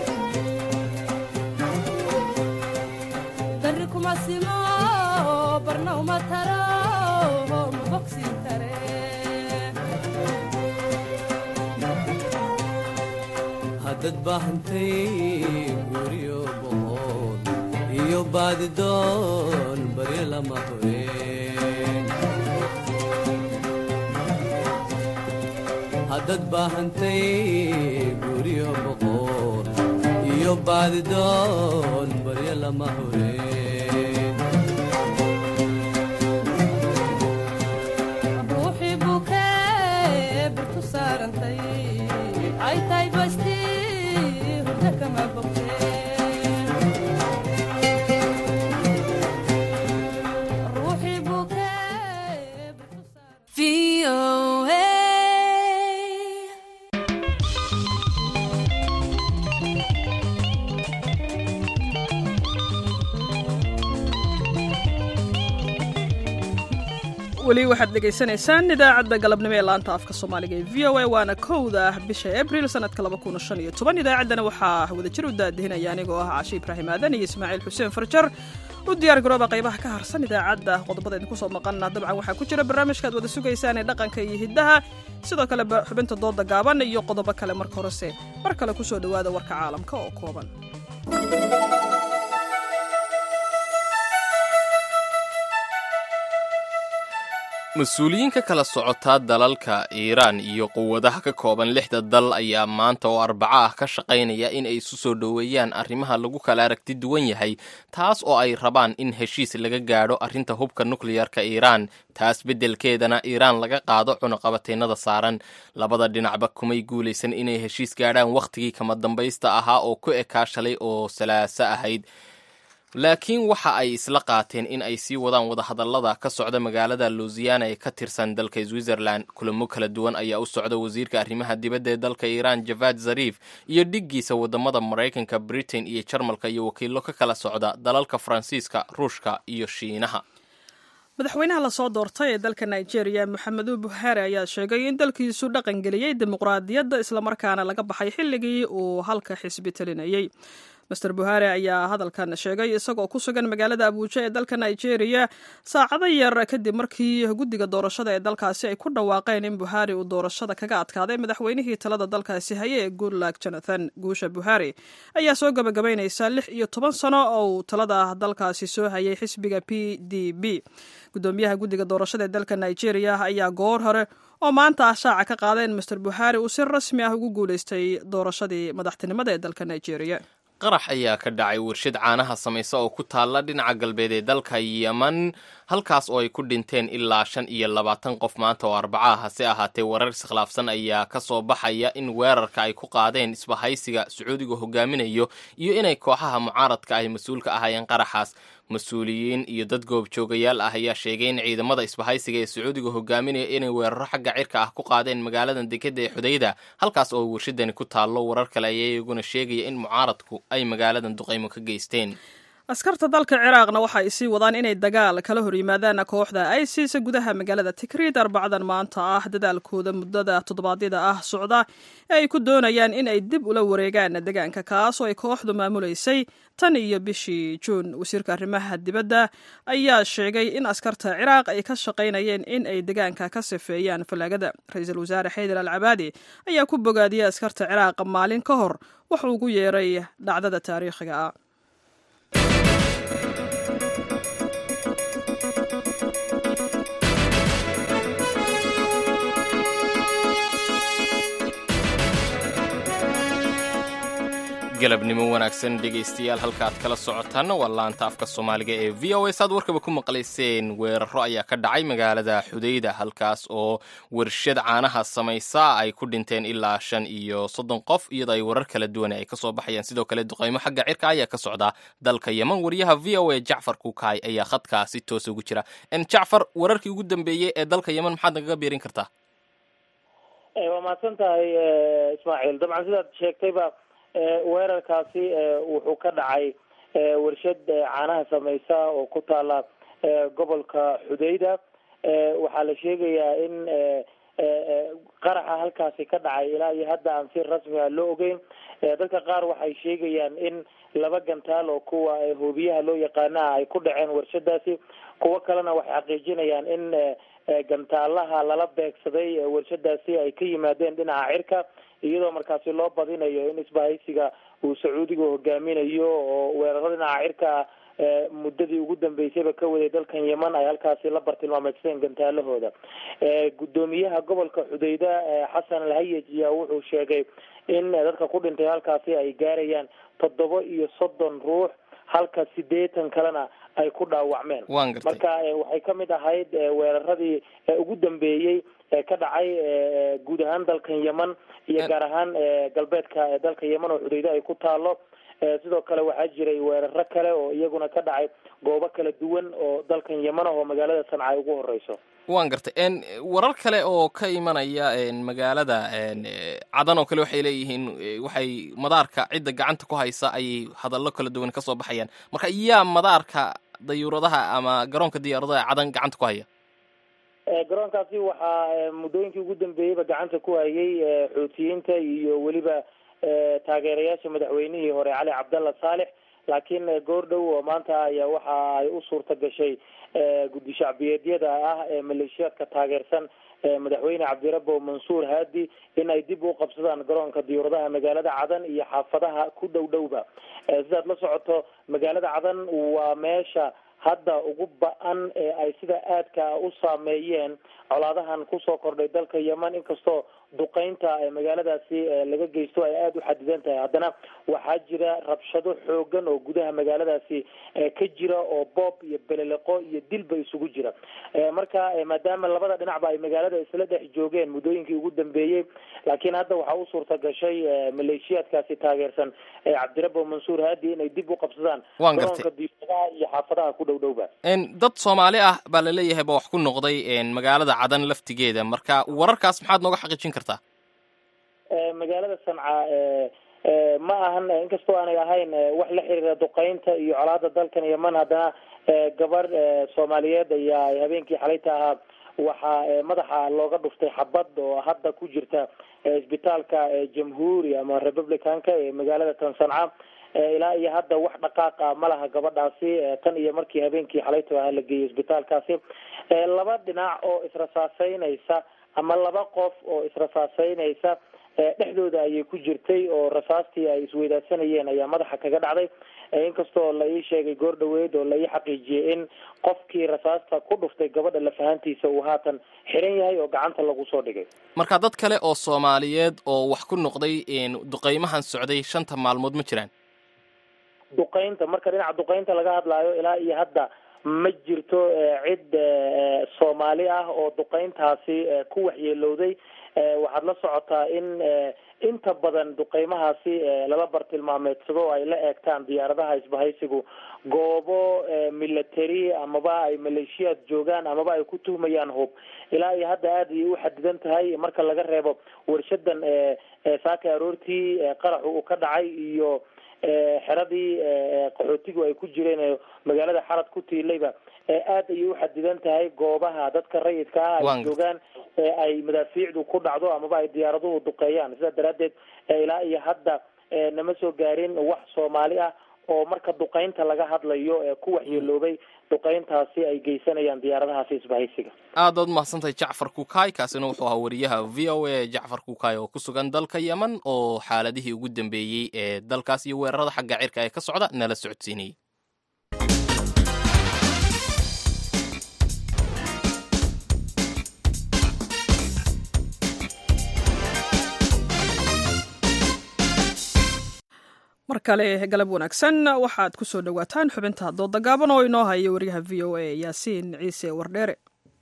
berri kuma simo barna uma taro ma bogsiin kare haddad baahantay guryo boqood iyo baadidoon baryo lama horeen dad baahantay guryo boqool iyo baadidoon baryo lama hureen ruuxii bukee birtu saarantay ay tahay basti hurda kama bogteen ruuxii bukee VOA. weli waxaad dhegaysanaysaan idaacadda galabnimo ee laanta afka soomaaliga ee v o a waana kowda bisha abril sanadka idaacaddana waxaa wadajir u daadihinaya anigoo ah cashe ibraahim aadan iyo ismaaciil xuseen farjar u diyaar garooba qaybaha ka harsan idaacadda qodobada idinku soo maqana dabcan waxaa ku jira barnaamijkaad wada sugaysaan ee dhaqanka iyo hiddaha sidoo kale xubinta dooda gaaban iyo qodobo kale marka horese mar kale kusoo dhowaada warka caalamka oo kooban mas-uuliyiin ka kala socotaa dalalka iiraan iyo quwadaha ka kooban lixda dal ayaa maanta oo arbaco ah ka shaqaynaya in ay isu soo dhoweeyaan arrimaha lagu kala aragti duwan yahay taas oo ay rabaan in heshiis laga gaadho arrinta hubka nukliyarka iiraan taas beddelkeedana iiraan laga qaado cunuqabateennada saaran labada dhinacba kumay guulaysan inay heshiis gaadhaan wakhtigii kama dambaysta ahaa oo ku ekaa shalay oo salaaso ahayd laakiin waxa ay isla qaateen in ay sii wadaan wadahadallada ka socda magaalada lousiana ee ka tirsan dalka switzerland kulamo kala duwan ayaa u socda wasiirka arrimaha dibadda ee dalka iiraan javad zarif iyo dhiggiisa wadamada maraykanka britain iyo jarmalka iyo wakiilo ka kala socda dalalka faransiiska ruushka iyo shiinaha madaxweynaha lasoo doortay ee dalka nigeria moxamedu buhari ayaa sheegay in dalkiisu dhaqangeliyey dimuqraadiyadda islamarkaana laga baxay xilligii uu halka xisbi talinayey master buhari ayaa hadalkan sheegay isagoo ku sugan magaalada abuuja ee dalka nigeria saacado yar kadib markii guddiga doorashada ee dalkaasi ay ku dhawaaqeen in buhari uu doorashada kaga adkaaday madaxweynihii talada dalkaasi haye ee goodluck jonathan guusha buhari ayaa soo gabagabaynaysa lix iyo toban sano oo uu talada dalkaasi soo hayay xisbiga p d b gudoomiyaha guddiga doorashada ee dalka nigeria ayaa goor hore oo maanta ah shaaca ka qaadeen master buhari uu si rasmi ah ugu guulaystay doorashadii madaxtinimada ee dalka nigeria qarax ayaa ka dhacay warshad caanaha samaysa oo ku taalla dhinaca galbeed ee dalka yeman halkaas oo ay ku dhinteen ilaa shan iyo labaatan qof maanta oo arbaca hase ahaatee warar iskhilaafsan ayaa ka soo baxaya in weerarka ay ku qaadeen isbahaysiga sacuudiga hogaaminayo iyo inay kooxaha mucaaradka ay mas-uul ka ahaayeen qaraxaas mas-uuliyiin iyo dad goobjoogayaal ah ayaa sheegay in ciidamada isbahaysiga ee sacuudiga hogaaminaya inay weeraro xagga cirka ah ku qaadeen magaaladan dekeda ee xudayda halkaas oo warshadani ku taallo warar kale ayaa iyaguna sheegaya in mucaaradku ay magaaladan duqaymo ka geysteen askarta dalka ciraaqna waxa ay sii wadaan inay dagaal kala hor yimaadaan kooxda isis gudaha magaalada tikriid arbacadan maanta ah dadaalkooda muddada toddobaadyada ah socda ee ay ku doonayaan in ay dib ula wareegaan deegaanka kaas oo ay kooxdu maamulaysay tan iyo bishii juun wasiirka arrimaha dibadda ayaa sheegay in askarta ciraaq ay ka shaqaynayeen in ay deegaanka ka sifeeyaan fallaagada ra-iisul wasaare xaydar al cabaadi ayaa ku bogaadiyey askarta ciraaq maalin ka hor wuxuu ugu yeeray dhacdada taariikhiga ah galabnimo wanaagsan dhegaystayaal halkaaad kala socotaanna waa laanta afka soomaaliga ee v o s aad warkaba ku maqlayseen weeraro ayaa ka dhacay magaalada xudayda halkaas oo warshad caanaha samaysa ay ku dhinteen ilaa shan iyo soddon qof iyadoo ay warar kala duwan ay kasoo baxayaan sidoo kale duqaymo xagga cirka ayaa ka socda dalka yeman wariyaha v o a jacfar kukaay ayaa khadkaa si toosa ugu jira jacfar wararkii ugu dambeeyey ee dalka yeman maxaad nagaga biirin kartaa waa mahadsan tahay ismaaciil dabcan sidaad sheegtayba weerarkaasi wuxuu ka dhacay warshad caanaha sameysa oo ku taala gobolka xudayda waxaa la sheegayaa in qaraxa halkaasi ka dhacay ilaa iyo hadda aan si rasmi ah loo ogeyn dadka qaar waxay sheegayaan in laba gantaal oo kuwa hoobiyaha loo yaqaana ay ku dhaceen warshadaasi kuwo kalena waxay xaqiijinayaan in gantaalaha lala beegsaday warshadaasi ay ka yimaadeen dhinaca cirka iyadoo markaasi loo badinayo in isbahaysiga uu sacuudiga hogaaminayo oo weeraro dhinaca cirka muddadii ugu dambeysayba ka waday dalkan yeman ay halkaasi la bartilmaameydsadeen gantaalahooda gudoomiyaha gobolka xudayda xasan alhayaj ayaa wuxuu sheegay in dadka ku dhintay halkaasi ay gaarayaan toddoba iyo soddon ruux halka sideetan kalena ay ku dhaawacmeen marka waxay ka mid ahayd weeraradii ugu dambeeyey ee ka dhacay guud ahaan dalkan yeman iyo gaar ahaan galbeedka dalka yeman oo xudayda ay ku taalo sidoo kale waxaa jiray weeraro kale oo iyaguna ka dhacay goobo kala duwan oo dalkan yeman ah oo magaalada sanca ay ugu horeyso waan gartay warar kale oo ka imanaya magaalada cadan oo kale waxay leeyihiin waxay madaarka cidda gacanta ku haysa ayay hadallo kala duwan kasoo baxayaan marka yaa madaarka dayuuradaha ama garoonka diyaaradaha cadan gacanta ku haya garoonkaasi waxaa muddooyinkii ugu dambeeyeyba gacanta ku hayay xoutiyiinta iyo weliba taageerayaasha madaxweynihii hore cali cabdalla saalex laakiin goor dhow oo maanta ayaa waxa ay u suurta gashay guddi shacbiyeedyada ah ee maleeshiyaadka taageersan madaxweyne cabdirabo mansuur haadi in ay dib u qabsadaan garoonka diyuuradaha magaalada cadan iyo xaafadaha ku dhow dhowba sidaad la socoto magaalada cadan waa meesha hadda ugu ba-an ee ay sida aadka u saameeyeen colaadahan kusoo kordhay dalka yeman inkastoo duqeynta magaaladaasi laga geysto ay aada u xadidan tahay haddana waxaa jira rabshado xoogan oo gudaha magaaladaasi ka jira oo boob iyo beleleqo iyo dilba isugu jira marka maadaama labada dhinacba ay magaalada isla dhex joogeen muddooyinkii ugu dambeeyey laakiin hadda waxaa u suurta gashay maleeshiyaadkaasi taageersan cabdirabo mansuur haadi inay dib u qabsadaan garoonka diyaadaha iyo xaafadaha ku dhow dhowba dad soomaali ah baa laleeyahay ba wax ku noqday magaalada cadan laftigeeda marka wararkaas maxaad nooga xaqiijin kartaa magaalada sanca ma ahan inkastoo aanay ahayn wax la xiriira duqeynta iyo colaada dalkan yeman haddana gabar soomaaliyeed ayaa habeenkii xalayta ahaa waxaa madaxa looga dhuftay xabad oo hadda ku jirta isbitaalka jamhuuri ama republicanka ee magaalada tan sanca ilaa iyo hadda wax dhaqaaqa ma laha gabadhaasi tan iyo markii habeenkii xalayta ahaa la geeyay isbitaalkaasi laba dhinac oo israsaaseynaysa ama laba qof oo israsaaseynaysa dhexdooda ayay ku jirtay oo rasaastii ay isweydaadsanayeen ayaa madaxa kaga dhacday inkastoo la ii sheegay goor dhaweyd oo la ii xaqiijiyey in qofkii rasaasta ku dhuftay gabadha lafahantiisa uu haatan xiran yahay oo gacanta lagu soo dhigay marka dad kale oo soomaaliyeed oo wax ku noqday duqeymahan socday shanta maalmood ma jiraan duqeynta marka dhinaca duqeynta laga hadlaayo ilaa iyo hadda ma jirto cid soomaali ah oo duqeyntaasi ku waxyeelowday waxaad la socotaa in inta badan duqeymahaasi lala bartilmaameedsado ay la eegtaan diyaaradaha isbahaysigu goobo military amaba ay maleeshiyaad joogaan amaba ay ku tuhmayaan hub ilaa iyo hadda aada ayay u xadidan tahay marka laga reebo warshadan saaka aroortii qaraxu uu ka dhacay iyo xeradii qaxootigu ay ku jireen magaalada xarad ku tiilayba aada ayay u xadidan tahay goobaha dadka rayidka ah ay joogaan ay madaafiicdu ku dhacdo amaba ay diyaaraduhu duqeeyaan sidaa daraaddeed ilaa iyo hadda nama soo gaarin wax soomaali ah oo marka duqeynta laga hadlayo ee ku waxyeeloobay duqeyntaasi ay geysanayaan diyaaradahaasi isbahaysiga aad baad umahadsantahay jacfar kukaay kaasina wuxuu ahaa wariyaha v o a jacfar kukaay oo ku sugan dalka yeman oo xaaladihii ugu dambeeyey ee dalkaas iyo weerarada xagga cirka ee ka socda nala socodsiinayay mar kale galab wanaagsan waxaad ku soo dhowaataan xubinta dooda gaaban oo inoo haya wariyaha v o a yaasiin ciise wardheere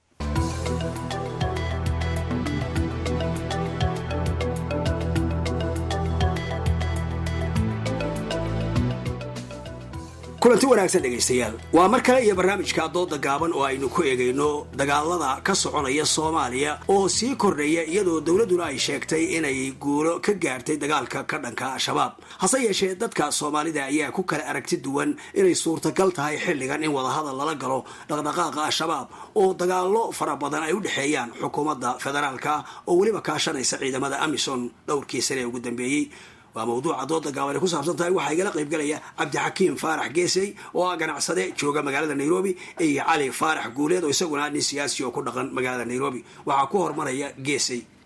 kulanti wanaagsan dhegaystayaal waa mar kale iyo barnaamijka dooda gaaban oo aynu ku eegayno dagaalada ka soconaya soomaaliya oo sii kordhaya iyadoo dowladduna ay sheegtay inay guulo ka gaartay dagaalka ka dhanka al-shabaab hase yeeshee dadka soomaalida ayaa ku kala aragti duwan inay suurtagal tahay xilligan in wadahadal lala galo dhaqdhaqaaqa al-shabaab oo dagaallo fara badan ay u dhexeeyaan xukuumadda federaalka oo weliba kaashanaysa ciidamada amisom dhowrkii sane ee ugu dambeeyey waa mawduuca dooda gaaban ay ku saabsan tahay waxaa igala qaybgalaya cabdixakiim faarax geesey oo ah ganacsade jooga magaalada nairobi iyo cali faarax guuleed oo isaguna nin siyaasi oo ku dhaqan magaalada nairobi waxaa ku hormaraya geesey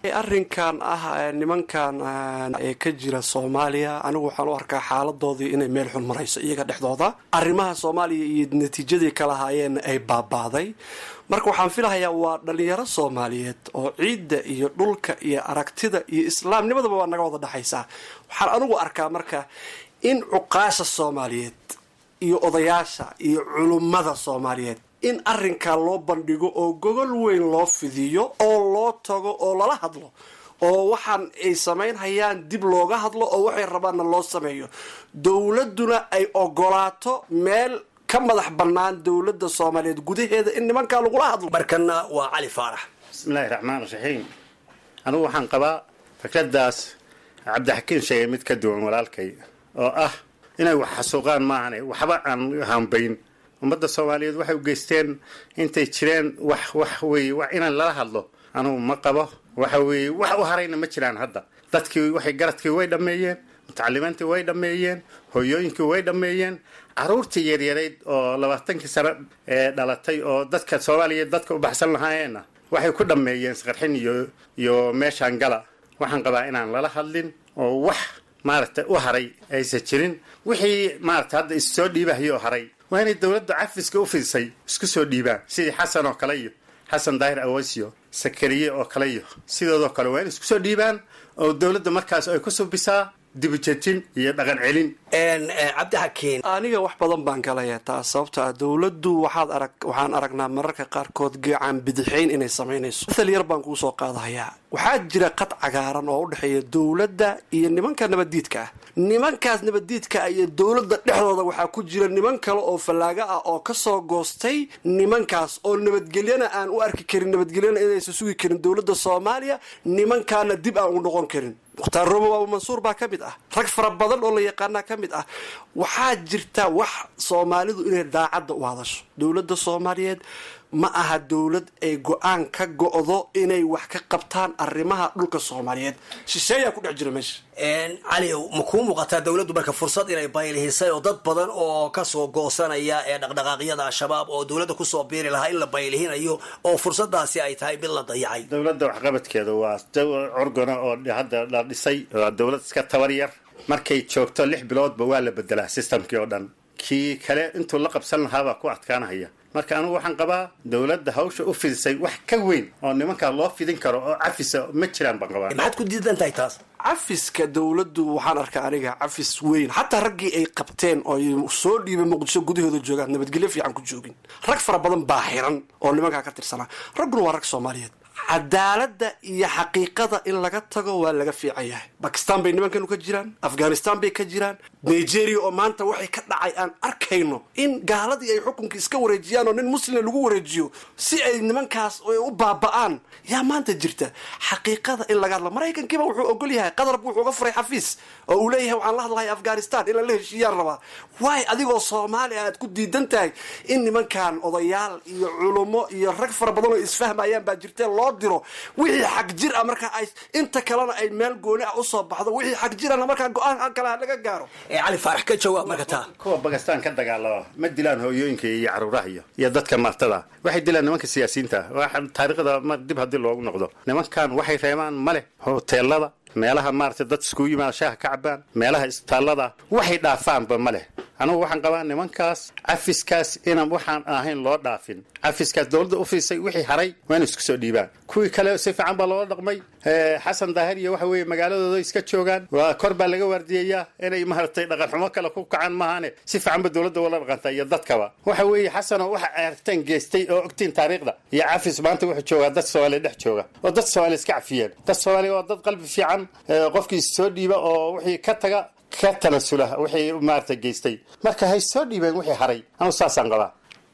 arrinkan ah nimankan ee ka jira soomaaliya anigu waxaan u arkaa xaaladoodii inay meel xun marayso iyaga dhexdooda arrimaha soomaaliya iyo natiijadii kala haayeen ay baabaaday marka waxaan filahayaa waa dhalinyaro soomaaliyeed oo ciidda iyo dhulka iyo aragtida iyo islaamnimadaba waa naga wada dhexaysaa waxaan anigu arkaa marka in cuqaasha soomaaliyeed iyo odayaasha iyo culummada soomaaliyeed in arrinkaa loo bandhigo oo gogol weyn loo fidiyo oo loo tago oo lala hadlo oo waxaan ay samaynhayaan dib looga hadlo oo waxay rabaanna loo sameeyo dowladduna ay ogolaato meel ka madax bannaan dowladda soomaaliyeed gudaheeda in nimankaa lagula hadlo markana waa cali faarax bismillaahi raxmaan raxiim anigu waxaan qabaa fikradaas cabdixakiin sheegay mid ka duwan walaalkay oo ah inay wax xasuuqaan maahane waxba aan hambayn ummadda soomaaliyeed waxay u geysteen intay jireen wax wax weeye wax inaan lala hadlo anugu ma qabo waxa weeye wax u harayna ma jiraan hadda dadkii waxay garadkii way dhammeeyeen mutacalimiintii way dhammeeyeen hooyooyinkii way dhammeeyeen caruurtii yaryarayd oo labaatankii sano ee dhalatay oo dadka soomaaliyeed dadka u baxsan lahaayeenna waxay ku dhammeeyeen isqarxin iyo iyo meeshaan gala waxaan qabaa inaan lala hadlin oo wax maaragtay u haray aysan jirin wixii maaragtay hadda issoo dhiibahayo oo haray waa inay dowladda cafiska u fidisay isku soo dhiibaan sidii xasan oo kale iyo xasan daahir awasiyo sakariye oo kale iyo sidoodoo kale waa inay isku soo dhiibaan oo dowladda markaas ay ku subisaa dibujejin iyo dhaqan celin cabdixakiin aniga wax badan baan galaya taas sababto ah dowladdu waxaad arag waxaan aragnaa mararka qaarkood geecaan bidixayn inay samaynayso mathal yar baan kuu soo qaadahayaa waxaa jira qad cagaaran oo u dhexeeya dowladda iyo nimanka nabaddiidka ah nimankaas nabaddiidka ah iyo dowladda dhexdooda waxaa ku jira niman kale oo fallaaga ah oo kasoo goostay nimankaas oo nabadgelyana aan u arki karin nabadgelyana inaysan sugi karin dowladda soomaaliya nimankaana dib aan u noqon karin mukhtaar roobo abu mansuur baa ka mid ah rag fara badan oo la yaqaanaa ka mid ah waxaa jirta wax soomaalidu inay daacadda u hadasho dowladda soomaaliyeed ma aha dowlad ay go-aan ka go-do inay wax ka qabtaan arrimaha dhulka soomaaliyeed shisheeyaa ku dhex jira meesha cali ma kuu muuqataa dowladdu marka fursad inay baylihisay oo dad badan oo kasoo goosanaya ee dhaqdhaqaaqyada al-shabaab oo dowladda kusoo biiri lahaa in la baylihinayo oo fursadaasi ay tahay mid la dayacay dowladda waxqabadkeeda waa orgona oo hadda la dhisay waa dowlad iska tabar yar markay joogto lix biloodba waa la bedelaa systemkii oo dhan kii kale intuu la qabsan lahaabaa ku adkaanahaya marka anigu waxaan qabaa dowladda hawsha u fidisay wax ka weyn oo nimankaa loo fidin karo oo cafisa ma jiraan baan qabaa maxaad ku diidan tahay taas cafiska dowladdu waxaan arkaa aniga cafis weyn xataa raggii ay qabteen oo ay soo dhiibay muqdisho gudahooda joogaan nabadgelyo fiican ku joogin rag fara badan baa xiran oo nimankaa ka tirsanaa ragguna waa rag soomaaliyeed cadaaladda iyo xaqiiqada in laga tago waa laga fiican yahay bakistan bay nimankanu ka jiraan afghanistan bay ka jiraan nigeria oo maanta waxay ka dhacay aan arkayno in gaaladii ay xukunka iska wareejiyaan oo nin muslima lagu wareejiyo si ay nimankaas u baaba-aan yaa maanta jirta xaqiiqada in laga hadla maraykankiiba wuxuu ogol yahay qadarbu wuxuu uga furay xafiis oo uu leeyahay waxaan la hadlahay afghanistan in lala heshiiyaan rabaa waay adigoo soomaaliya aad ku diidan tahay in nimankan odayaal iyo culummo iyo rag fara badan oo isfahmayaan baa jirtee loo diro wixii xag jir ah markaa ay inta kalena ay meel gooni ah usoo baxdo wixii xag jirana markaa go-aan kale laga gaaro cali faarax ka jawaab marka taa kuwa bakistan ka dagaalama ma dilaan hooyooyinka iyo caruuraha iyo iyo dadka martada waxay dilaan nimanka siyaasiyiinta taariikhda ma dib haddii loogu noqdo nimankan waxay reebaan ma leh hoteelada meelaha maaragtay dad iskugu yimaada shaaha ka cabaan meelaha isbitaallada waxay dhaafaanba ma leh anugu waxaan qabaa nimankaas cafiskaas inaan waxaan ahayn loo dhaafin cafiskaas dowladda u fiisay wixii haray waa inay isku soo dhiibaan kuwii kale si fiican baa loola dhaqmay xasan daahir iyo waxa weeye magaaladooda iska joogaan waa kor baa laga waardiyayaa inay maaragtay dhaqan xumo kale ku kacaan maahane si fiican ba dowladda wala dhaqanta iyo dadkaba waxa weeye xasanoo waxa aragteen geystay oo ogtiin taariikhda iyo cafis maanta wuxuu joogaa dad soomaaliya dhex jooga oo dad soomaaliya iska cafiyeen dad soomaaliya waa dad qalbi fiican qofkii soo dhiiba oo wixii ka taga ka tanasula wixii maarata geystay marka hay soo dhiibeen wixii haray anugu saasaan qabaa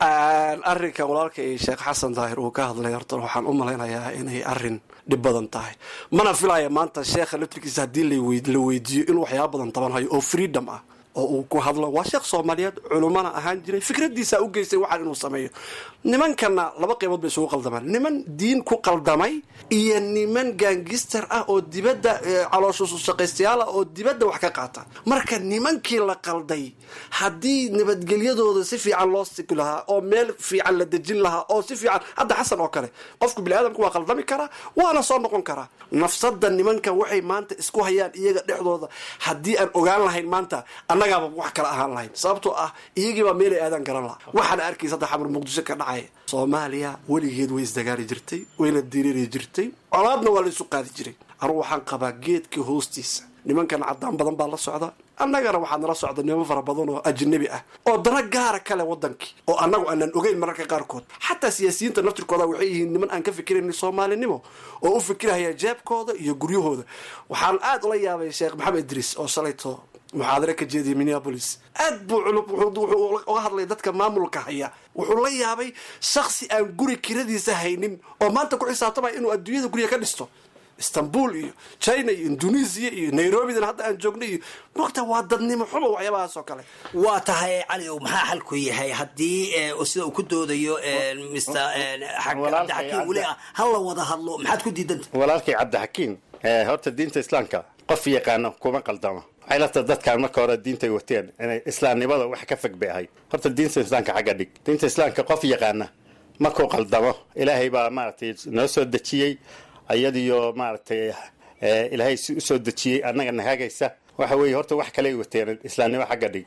arrinka walaalka iyo sheekh xasan daahir uu ka hadlay horta waxaan u malaynayaa inay arrin dhib badan tahay mana filaya maanta sheekha laftirkiisa haddii la weydiiyo inuu waxyaaba badan tabanhayo oo freedom ah oo uu ku hadlo waa sheekh soomaaliyeed culumana ahaan jiray fikradiisa u geystay waxaan inuu sameeyo nimankana laba qaybood bay isugu qaldamaan niman diin ku qaldamay iyo niman gaangister ah oo dibadda calooshshaqaystayaal ah oo dibadda wax ka qaata marka nimankii la qalday haddii nabadgelyadooda si fiican loo sigi lahaa oo meel fiican la dejin lahaa oo si fiican hadda xasan oo kale qofku biniaadamku waa qaldami karaa waana soo noqon karaa nafsada nimankan waxay maanta isku hayaan iyaga dhexdooda haddii aan ogaan lahayn maanta annagaaba wax kala ahaan lahayn sababtoo ah iyagiibaa meelay aadaan garan laha waxaana arkaysa hadda xamar muqdisho ka dhacaya soomaaliya weligeed way isdagaali jirtay wayna diriiri jirtay colaadna waa la isu qaadi jiray anugu waxaan qabaa geedka hoostiisa nimankan cadaan badan baa la socda annagana waxaa nala socda niman fara badan oo ajnabi ah oo dana gaara kale wadankii oo annagu aanan ogeyn mararka qaarkood xataa siyaasiyiinta naftirkooda waxay yihiin niman aan ka fikirayn soomaalinimo oo u fikirahaya jeebkooda iyo guryahooda waxaan aada ula yaabay sheekh maxamed idriis oo shalayto muxaadare ka jeediyay minneabolis aad buu wuxuu uga hadlay dadka maamulka haya wuxuu la yaabay shaksi aan guri kiradiisa haynin oo maanta ku xisaabtamaya inuu adduunyada guriga ka dhisto istanbul iyo china iyo indonesia iyo nairobidana hadda aan joognay iyo mogta waa dadnimo xumo waxyaabahaas oo kale waa tahay cali ow maxaa xalku yahay haddii sida uu ku doodayo mr cabdixakiin weli ah ha la wada hadlo maxaad ku diidanta walaalkay cabdixakiin horta diinta islaamka qof yaqaano kuma qaldamo waxay lata dadkaan marka hore diintay wateen inay islaamnimada wax ka fog bay ahayd horta diinta islaamka xagga dhig diinta islaamka qof yaqaana markuu qaldamo ilaahay baa maaragtay noo soo dejiyey iyadiyo maaragtay ilaahay si usoo dejiyey annaga nahagaysa waxa weeye horta wax kaley wateen islaamnimo xagga dhig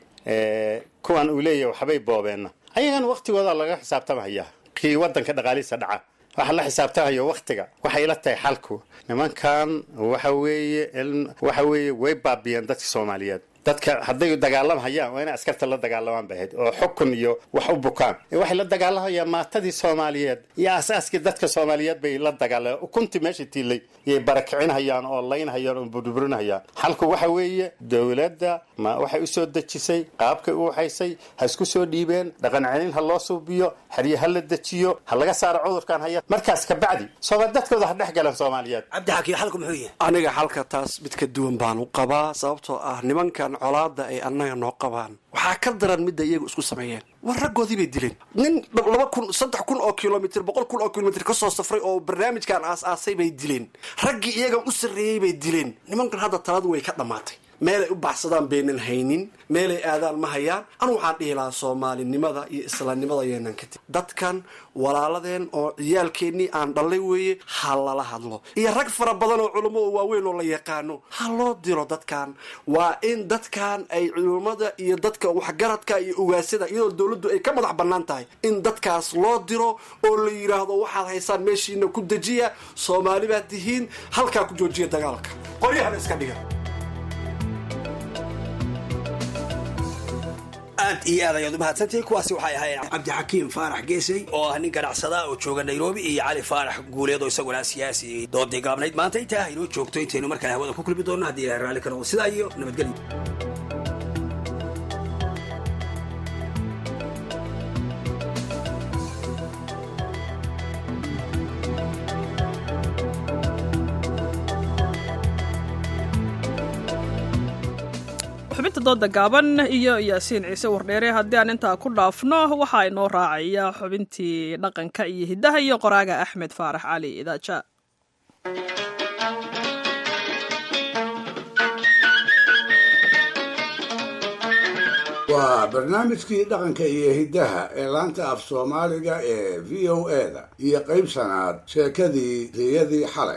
kuwan uu leeyahay waxbay boobeenna ayagana waktigooda laga xisaabtamaya kii wadanka dhaqaalihiisa dhaca waxa la xisaabtamayo waktiga waxay la tahay xalku nimankan waxa weeye waxa weeye way baabiyeen dadka soomaaliyeed dadka hadday dagaalamhayaan waa inay askarta la dagaalamaan bay ahayd oo xukun iyo wax u bukaan waxay la dagaalamayaan maatadii soomaaliyeed iyo asaaskii dadka soomaaliyeed bay la dagaalayan ukuntii meesha tiilay yay barakicinhayaan oo laynhayaan oo burburinhayaan xalku waxa weeye dowladda ma waxay usoo dejisay qaabkay u waxaysay ha isku soo dhiibeen dhaqan celin ha loo suubiyo xerye ha la dejiyo ha laga saaro cudurkan haya markaas kabacdi sooma dadkooda ha dhex galan soomaaliyeed cabdixakiin xalku muxuu yahay aniga xalka taas mid ka duwan baan u qabaa sababtoo ah nimankan colaada ay annaga noo qabaan waxaa ka daran midda iyagu isku sameeyeen war raggoodii bay dileen nin laba kun saddex kun oo kilomitr boqol kun oo kilomitr kasoo safray oo barnaamijkan aas-aasay bay dileen raggii iyagan u sarreeyey bay dileen nimankan hadda taladu way ka dhammaatay meelay u baxsadaan baynan haynin meelay aadaan ma hayaan anu waxaan dhihi lahaa soomaalinimada iyo islaamnimada yeenan kadib dadkan walaaladeen oo ciyaalkeennii aan dhallay weeye ha lala hadlo iyo rag fara badan oo culummo oo waaweyn oo la yaqaano ha loo diro dadkan waa in dadkan ay culummada iyo dadka waxgaradka iyo ugaasada iyadoo dowladdu ay ka madax bannaan tahay in dadkaas loo diro oo la yidhaahdo waxaad haysaan meeshiina ku dejiya soomaali baad tihiin halkaa ku joojiya dagaalka qoryahana iska dhiga aad iyo aad ayaad umahadsantihiin kuwaasi waxay ahaayeen cabdixakiim faarax geesey oo ah nin ganacsada oo jooga nairobi iyo cali faarax guuleed oo isaguna siyaasi doodii gaabnayd maanta intaa inoo joogto intaynu mar kale hawada ku kulmi doonno haddii ilahay raalli ka noqdo sidaa iyo nabadgelyo xubinta dooda gaaban iyo yaasiin ciise wardheere haddii aan intaa ku dhaafno waxaa inoo raacaya xubintii dhaqanka iyo hiddaha iyo qoraaga axmed faarax cali idaaja waa barnaamijkii dhaqanka iyo hiddaha ee laanta af soomaaliga ee v o eda iyo qayb sanaad sheekadii riyadii xalay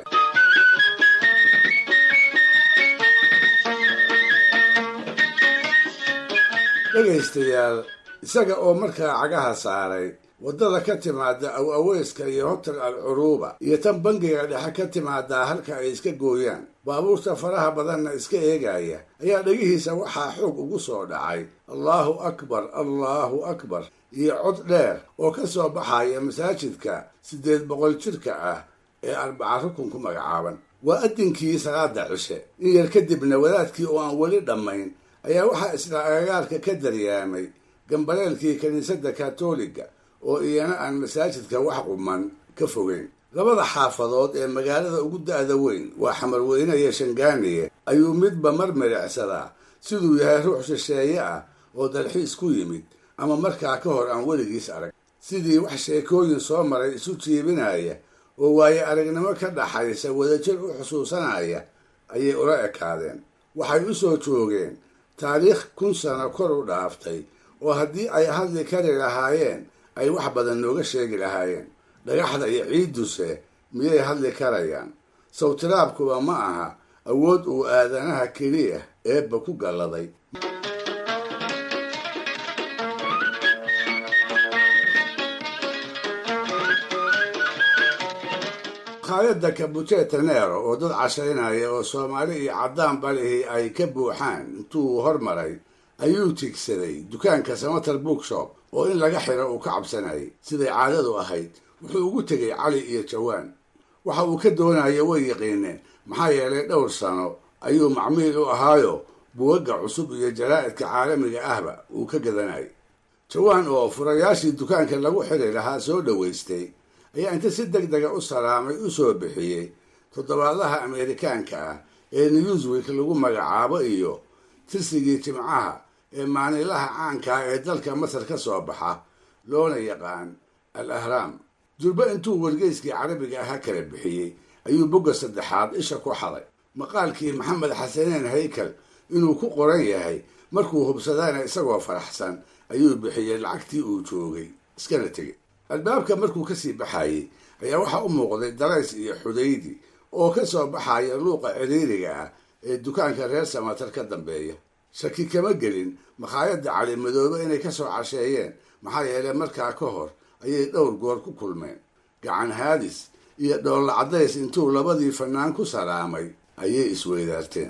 dhegaystayaal isaga oo markaa cagaha saaray waddada ka timaada aw aweyska iyo hotel al curuuba iyo tan bangiga dhexe ka timaadaa halka ay iska gooyaan baabuurta faraha badanna iska eegaya ayaa dhegihiisa waxaa xoog ugu soo dhacay allaahu akbar allaahu akbar iyo cod dheer oo ka soo baxaya masaajidka siddeed boqol jirka ah ee arbaca rukun ku magacaaban waa addinkii salaada cishe in yar kadibna wadaadkii oo aan weli dhammayn ayaa waxaa isla agagaarka ka daryaamay gambaleelkii kiniisadda katoliga oo iyana aan masaajidka wax quman ka fogeyn labada xaafadood ee magaalada ugu da'da weyn waa xamarweyne iyo shangaaniye ayuu midba mar midhicsadaa siduu yahay ruux shisheeye ah oo dalxiis ku yimid ama markaa ka hor aan weligiis arag sidii wax sheekooyin soo maray isu jiibinaya oo waaye aragnimo ka dhaxaysa wadajir u xusuusanaya ayay ula ekaadeen waxay u soo joogeen taariikh kun sano kor u dhaaftay oo haddii ay hadli kari lahaayeen ay wax badan nooga sheegi lahaayeen dhagaxda iyo ciidduse miyay hadli karayaan sawtiraabkuba ma aha awood uu aadanaha keliya eebba ku galladay makhaayadda kabujeeta neero oo dad cashaynaya oo soomaali iyo caddaan balihii ay ka buuxaan intuu hormaray ayuu tigsaday dukaanka samatar bookshop oo in laga xiro uu ka cabsanayay siday caadadu ahayd wuxuu ugu tegay cali iyo jawaan waxa uu ka doonaya way yaqiineen maxaa yeelay dhowr sano ayuu macmiil u ahaayo buwagga cusub iyo jaraa'idka caalamiga ahba uu ka gadanayay jawaan oo furayaashii dukaanka lagu xiri lahaa soo dhowaystay ayaa inta si deg dega u salaamay u soo bixiyey toddobaadaha ameerikaanka ah ee newsweek lagu magacaabo iyo tirsigii jimcaha ee maanilaha caanka ah ee dalka masar ka soo baxa loona yaqaan al ahraam durbe intuu wargeyskii carabiga ahaa kala bixiyey ayuu bogga saddexaad isha ku xaday maqaalkii maxamed xasaneen haykal inuu ku qoran yahay markuu hubsadana isagoo faraxsan ayuu bixiyey lacagtii uu joogay iskana tegey albaabka markuu kasii baxayey ayaa waxaa u muuqday darays iyo xudaydi oo ka soo baxaya luuqa ciriiriga ah ee dukaanka reer samatar ka dambeeya shaki kama gelin makhaayadda calimadoobe inay ka soo casheeyeen maxaa yeelay markaa ka hor ayay dhowr goor ku kulmeen gacan haadis iyo dhoolla caddays intuu labadii fannaan ku salaamay ayay isweydaarteen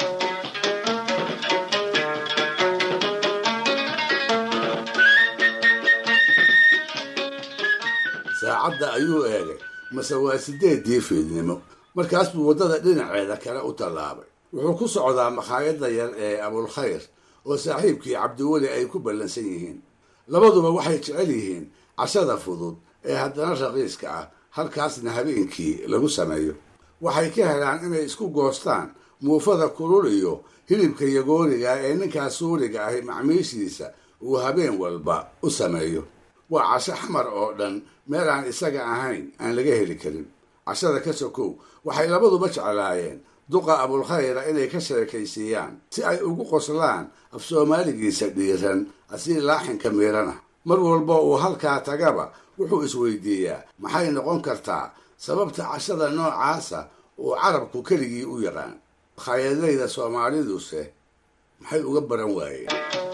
saacadda ayuu eegay mase waa sideeddii fiidnimo markaas buu waddada dhinaceeda kale u tallaabay wuxuu ku socdaa makhaayadda yar ee abulkhayr oo saaxiibkii cabdiweli ay ku ballansan yihiin labaduba waxay jecel yihiin cashada fudud ee haddana raqiiska ah halkaasna habeenkii lagu sameeyo waxay ka helaan inay isku goostaan muufada kulul iyo hilibka yagooriga ee ninkaas suuriga ahi macmiishiisa uu habeen walba u sameeyo waa casho xamar oo dhan meel aan isaga ahayn aan laga heli karin cashada ka sokow waxay labaduba jeclaayeen duqa abulkhayra inay ka sheekaysiiyaan si ay ugu qoslaan af soomaaligiisa dhiiran asii laaxinka miirana mar walba uu halkaa tagaba wuxuu isweydiiyaa maxay noqon kartaa sababta cashada noocaasa uu carabku keligii u yaqaan makhaayadlayda soomaaliduse maxay uga baran waayeen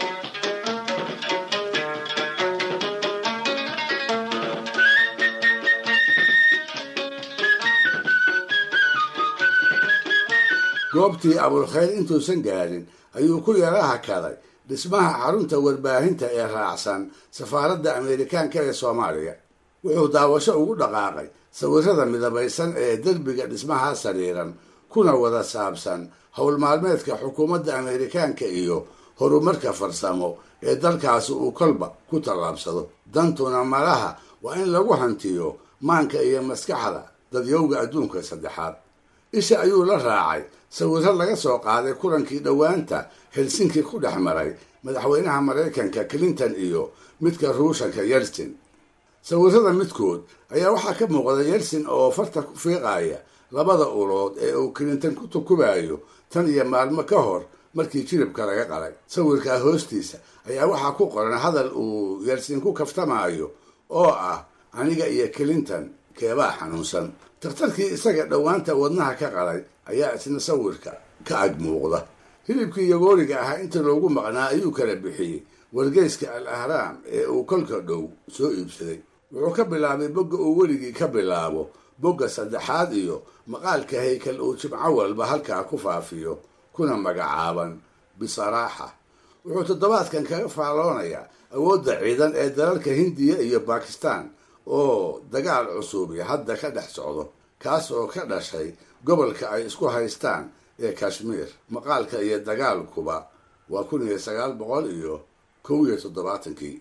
goobtii abulkhayr intuusan gaadhin ayuu ku yara hakaday dhismaha xarunta warbaahinta ee raacsan safaaradda ameerikaanka ee soomaaliya wuxuu daawasho ugu dhaqaaqay sawirada midabaysan ee derbiga dhismahaa sariiran kuna wada saabsan howl maalmeedka xukuumadda ameerikaanka iyo horumarka farsamo ee dalkaasi uu kolba ku tallaabsado dantuna malaha waa in lagu hantiyo maanka iyo maskaxda dadyowga adduunka saddexaad isha ayuu la raacay sawiro laga soo qaaday kulankii dhowaanta helsinki ku dhex maray madaxweynaha maraykanka clinton iyo midka ruushanka yeltsin sawirada midkood ayaa waxaa ka muuqda yeltsin oo farta ku fiiqaya labada ulood ee uu clinton ku tukubayo tan iyo maalmo ka hor markii jiribka laga qalay sawirkaa hoostiisa ayaa waxaa ku qoran hadal uu yeltsin ku kaftamaayo oo ah aniga iyo clinton keebaa xanuunsan takhtarkii isaga dhowaanta wadnaha ka qalay ayaa isna sawirka ka ag muuqda hilibkii yagooriga ahaa inta loogu maqnaa ayuu kala bixiyey wargeyska al ahraam ee uu kolka dhow soo iibsaday wuxuu ka bilaabay bogga uu weligii ka bilaabo bogga saddexaad iyo maqaalka haykal uu jimco walba halkaa ku faafiyo kuna magacaaban bisaraaxa wuxuu toddobaadkan kaga faalloonayaa awoodda ciidan ee dalalka hindiya iyo bakistan oo dagaal cusubi hadda ka dhex socdo kaas oo ka dhashay gobolka ay isku haystaan ee kashmiir maqaalka iyo dagaalkuba waa kun iyo sagaal boqol iyo kow iyo toddobaatankii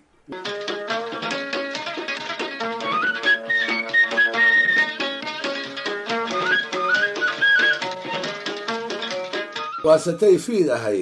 waasatay fiid ahayde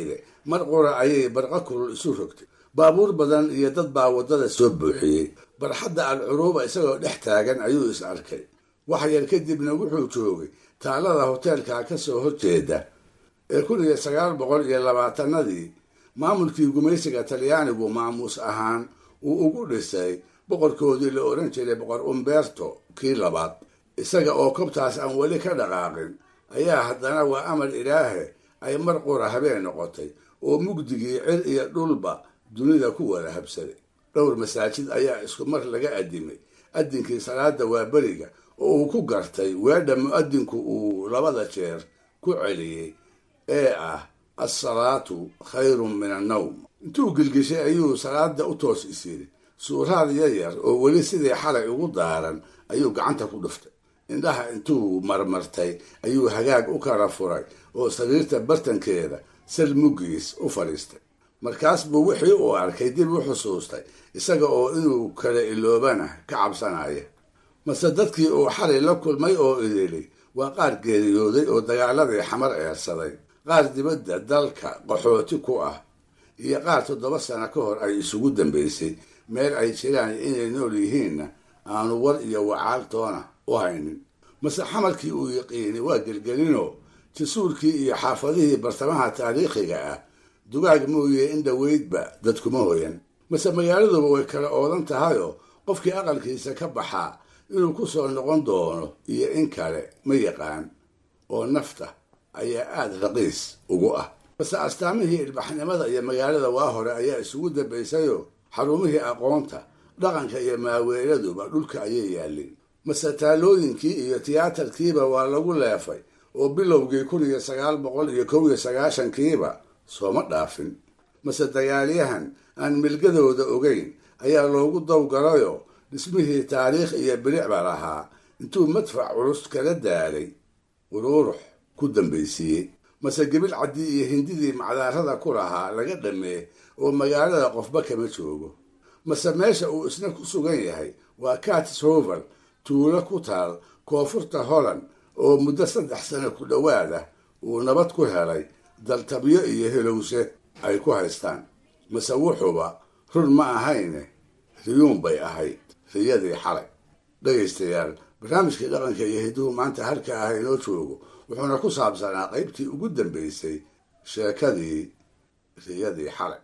mar qura ayay barqa kulul isu rogtay baabuur badan iyo dad baa waddada soo buuxiyey barxadda alcuruuba isagoo dhex taagan ayuu is arkay wax yar kadibna wuxuu joogay taalada hoteelka ka soo horjeeda ee kun iyo sagaal boqol iyo labaatanadii maamulkii gumaysiga talyaanigu maamuus ahaan uu ugu dhisay boqorkoodii la odhan jiray boqor umberto kii labaad isaga oo kobtaas aan weli ka dhaqaaqin ayaa haddana waa amar ilaahe ay mar qura habeen noqotay oo mugdigii cir iyo dhulba dunida ku wada habsaday dhowr masaajid ayaa isku mar laga addimay addinkii salaada waa beriga oo uu ku gartay weedha mu'adinku uu labada jeer ku celiyey ee ah assalaatu khayrun min annawm intuu gilgishay ayuu salaada u toos is yidhi suuraad yaryar oo weli sidii xalay ugu daaran ayuu gacanta ku dhuftay indhaha intuu marmartay ayuu hagaag u kala furay oo sariirta bartankeeda sal muggiis u fadhiistay markaas buu wixii uu arkay dib u xusuustay isaga oo inuu kala iloobana ka cabsanaya mase dadkii uu xalay la kulmay oo idili waa qaar geeriyooday oo dagaaladii xamar eersaday qaar dibadda dalka qaxooti ku ah iyo qaar toddoba sano ka hor ay isugu dambaysay meel ay jiraan inay nool yihiinna aanu war iyo wacaaltoona u haynin mase xamarkii uu yaqiinay waa gelgelinoo jasuurkii iyo xaafadihii bartamaha taariikhiga ah dugaag mooye in dhoweydba dadkuma hoyan mase magaaladuba way kala oodan tahayoo qofkii aqalkiisa ka baxaa inuu ku soo noqon doono iyo in kale ma yaqaan oo nafta ayaa aada raqiis ugu ah mase astaamihii ilbaxnimada iyo magaalada waa hore ayaa isugu dambaysayoo xarumihii aqoonta dhaqanka iyo maaweeladuba dhulka ayay yaalleen mase taalooyinkii iyo tiyaatarkiiba waa lagu leefay oo bilowgii kun iyo sagaal boqol iyo kow iyo sagaashankiiba sooma dhaafin mase dagaalyahan aan milgadooda ogeyn ayaa loogu dawgalayoo dhismihii taariikh iyo bilicba lahaa intuu madfac culus kala daalay uruurux ku dambaysiiyey mase gebil caddii iyo hindidii macdaarada ku lahaa laga dhammee oo magaalada qofba kama joogo mase meesha uu isna ku sugan yahay waa catis hovel tuulo ku taal koonfurta holland oo muddo saddex sano ku dhowaada uu nabad ku helay daltabyo iyo helowse ay ku haystaan mase wuxuba run ma ahayne riyuun bay ahayd riyadii xalay dhegaystayaal barnaamijkii dhaqanka iyo hiduhu maanta halka ah inoo joogo wuxuuna ku saabsanaa qaybtii ugu dambaysay sheekadii riyadii xalay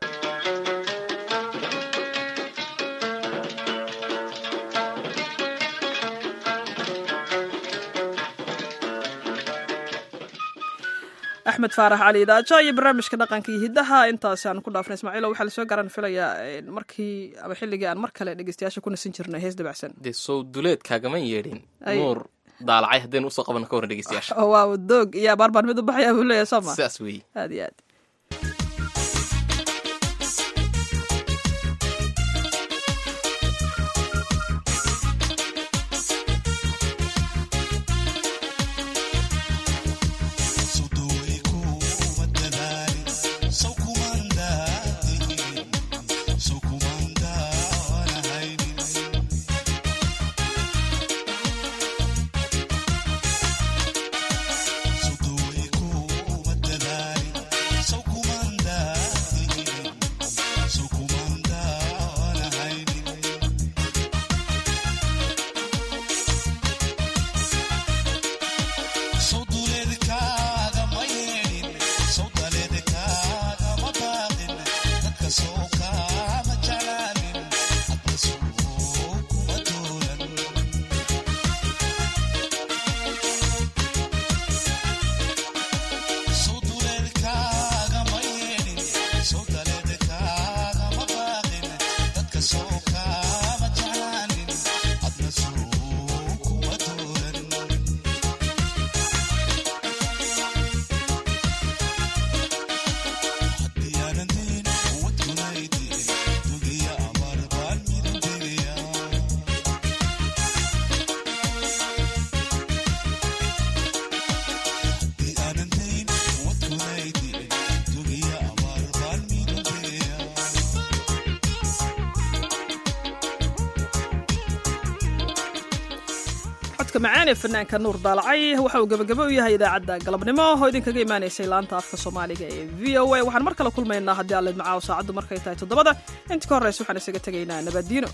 axmed faarax cali idaaja iyo barnaamijka dhaqanka iyo hiddaha intaasi aan ku dhaafnay ismaaciilo waxaa lasoo garan filayaa markii ama xilligii aan mar kale dhegeystayaasha ku nasin jirnay hees dabacsan dee sow duleed kaagama yeedhin Ay. nuur daalacay haddaynu usoo qabanno ka warran dhegeystayaasha oo waa doog iyo abaar baan mid u baxaya buu leeyahay sooma sidaas weeye aad iyo aad codka macaan ee fanaanka nuur daalacay waxa uu gebagabo u yahay idaacadda galabnimo oo idinkaga imaanaysay laanta afka soomaaliga ee v o a waxaan mar kale kulmaynaa haddii alle macaaw saacaddu markay tahay toddobada inta ka horreysa waxaan isaga tegaynaa nabaddiino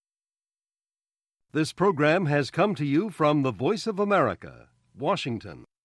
This program has come to you from the Voice of America, Washington.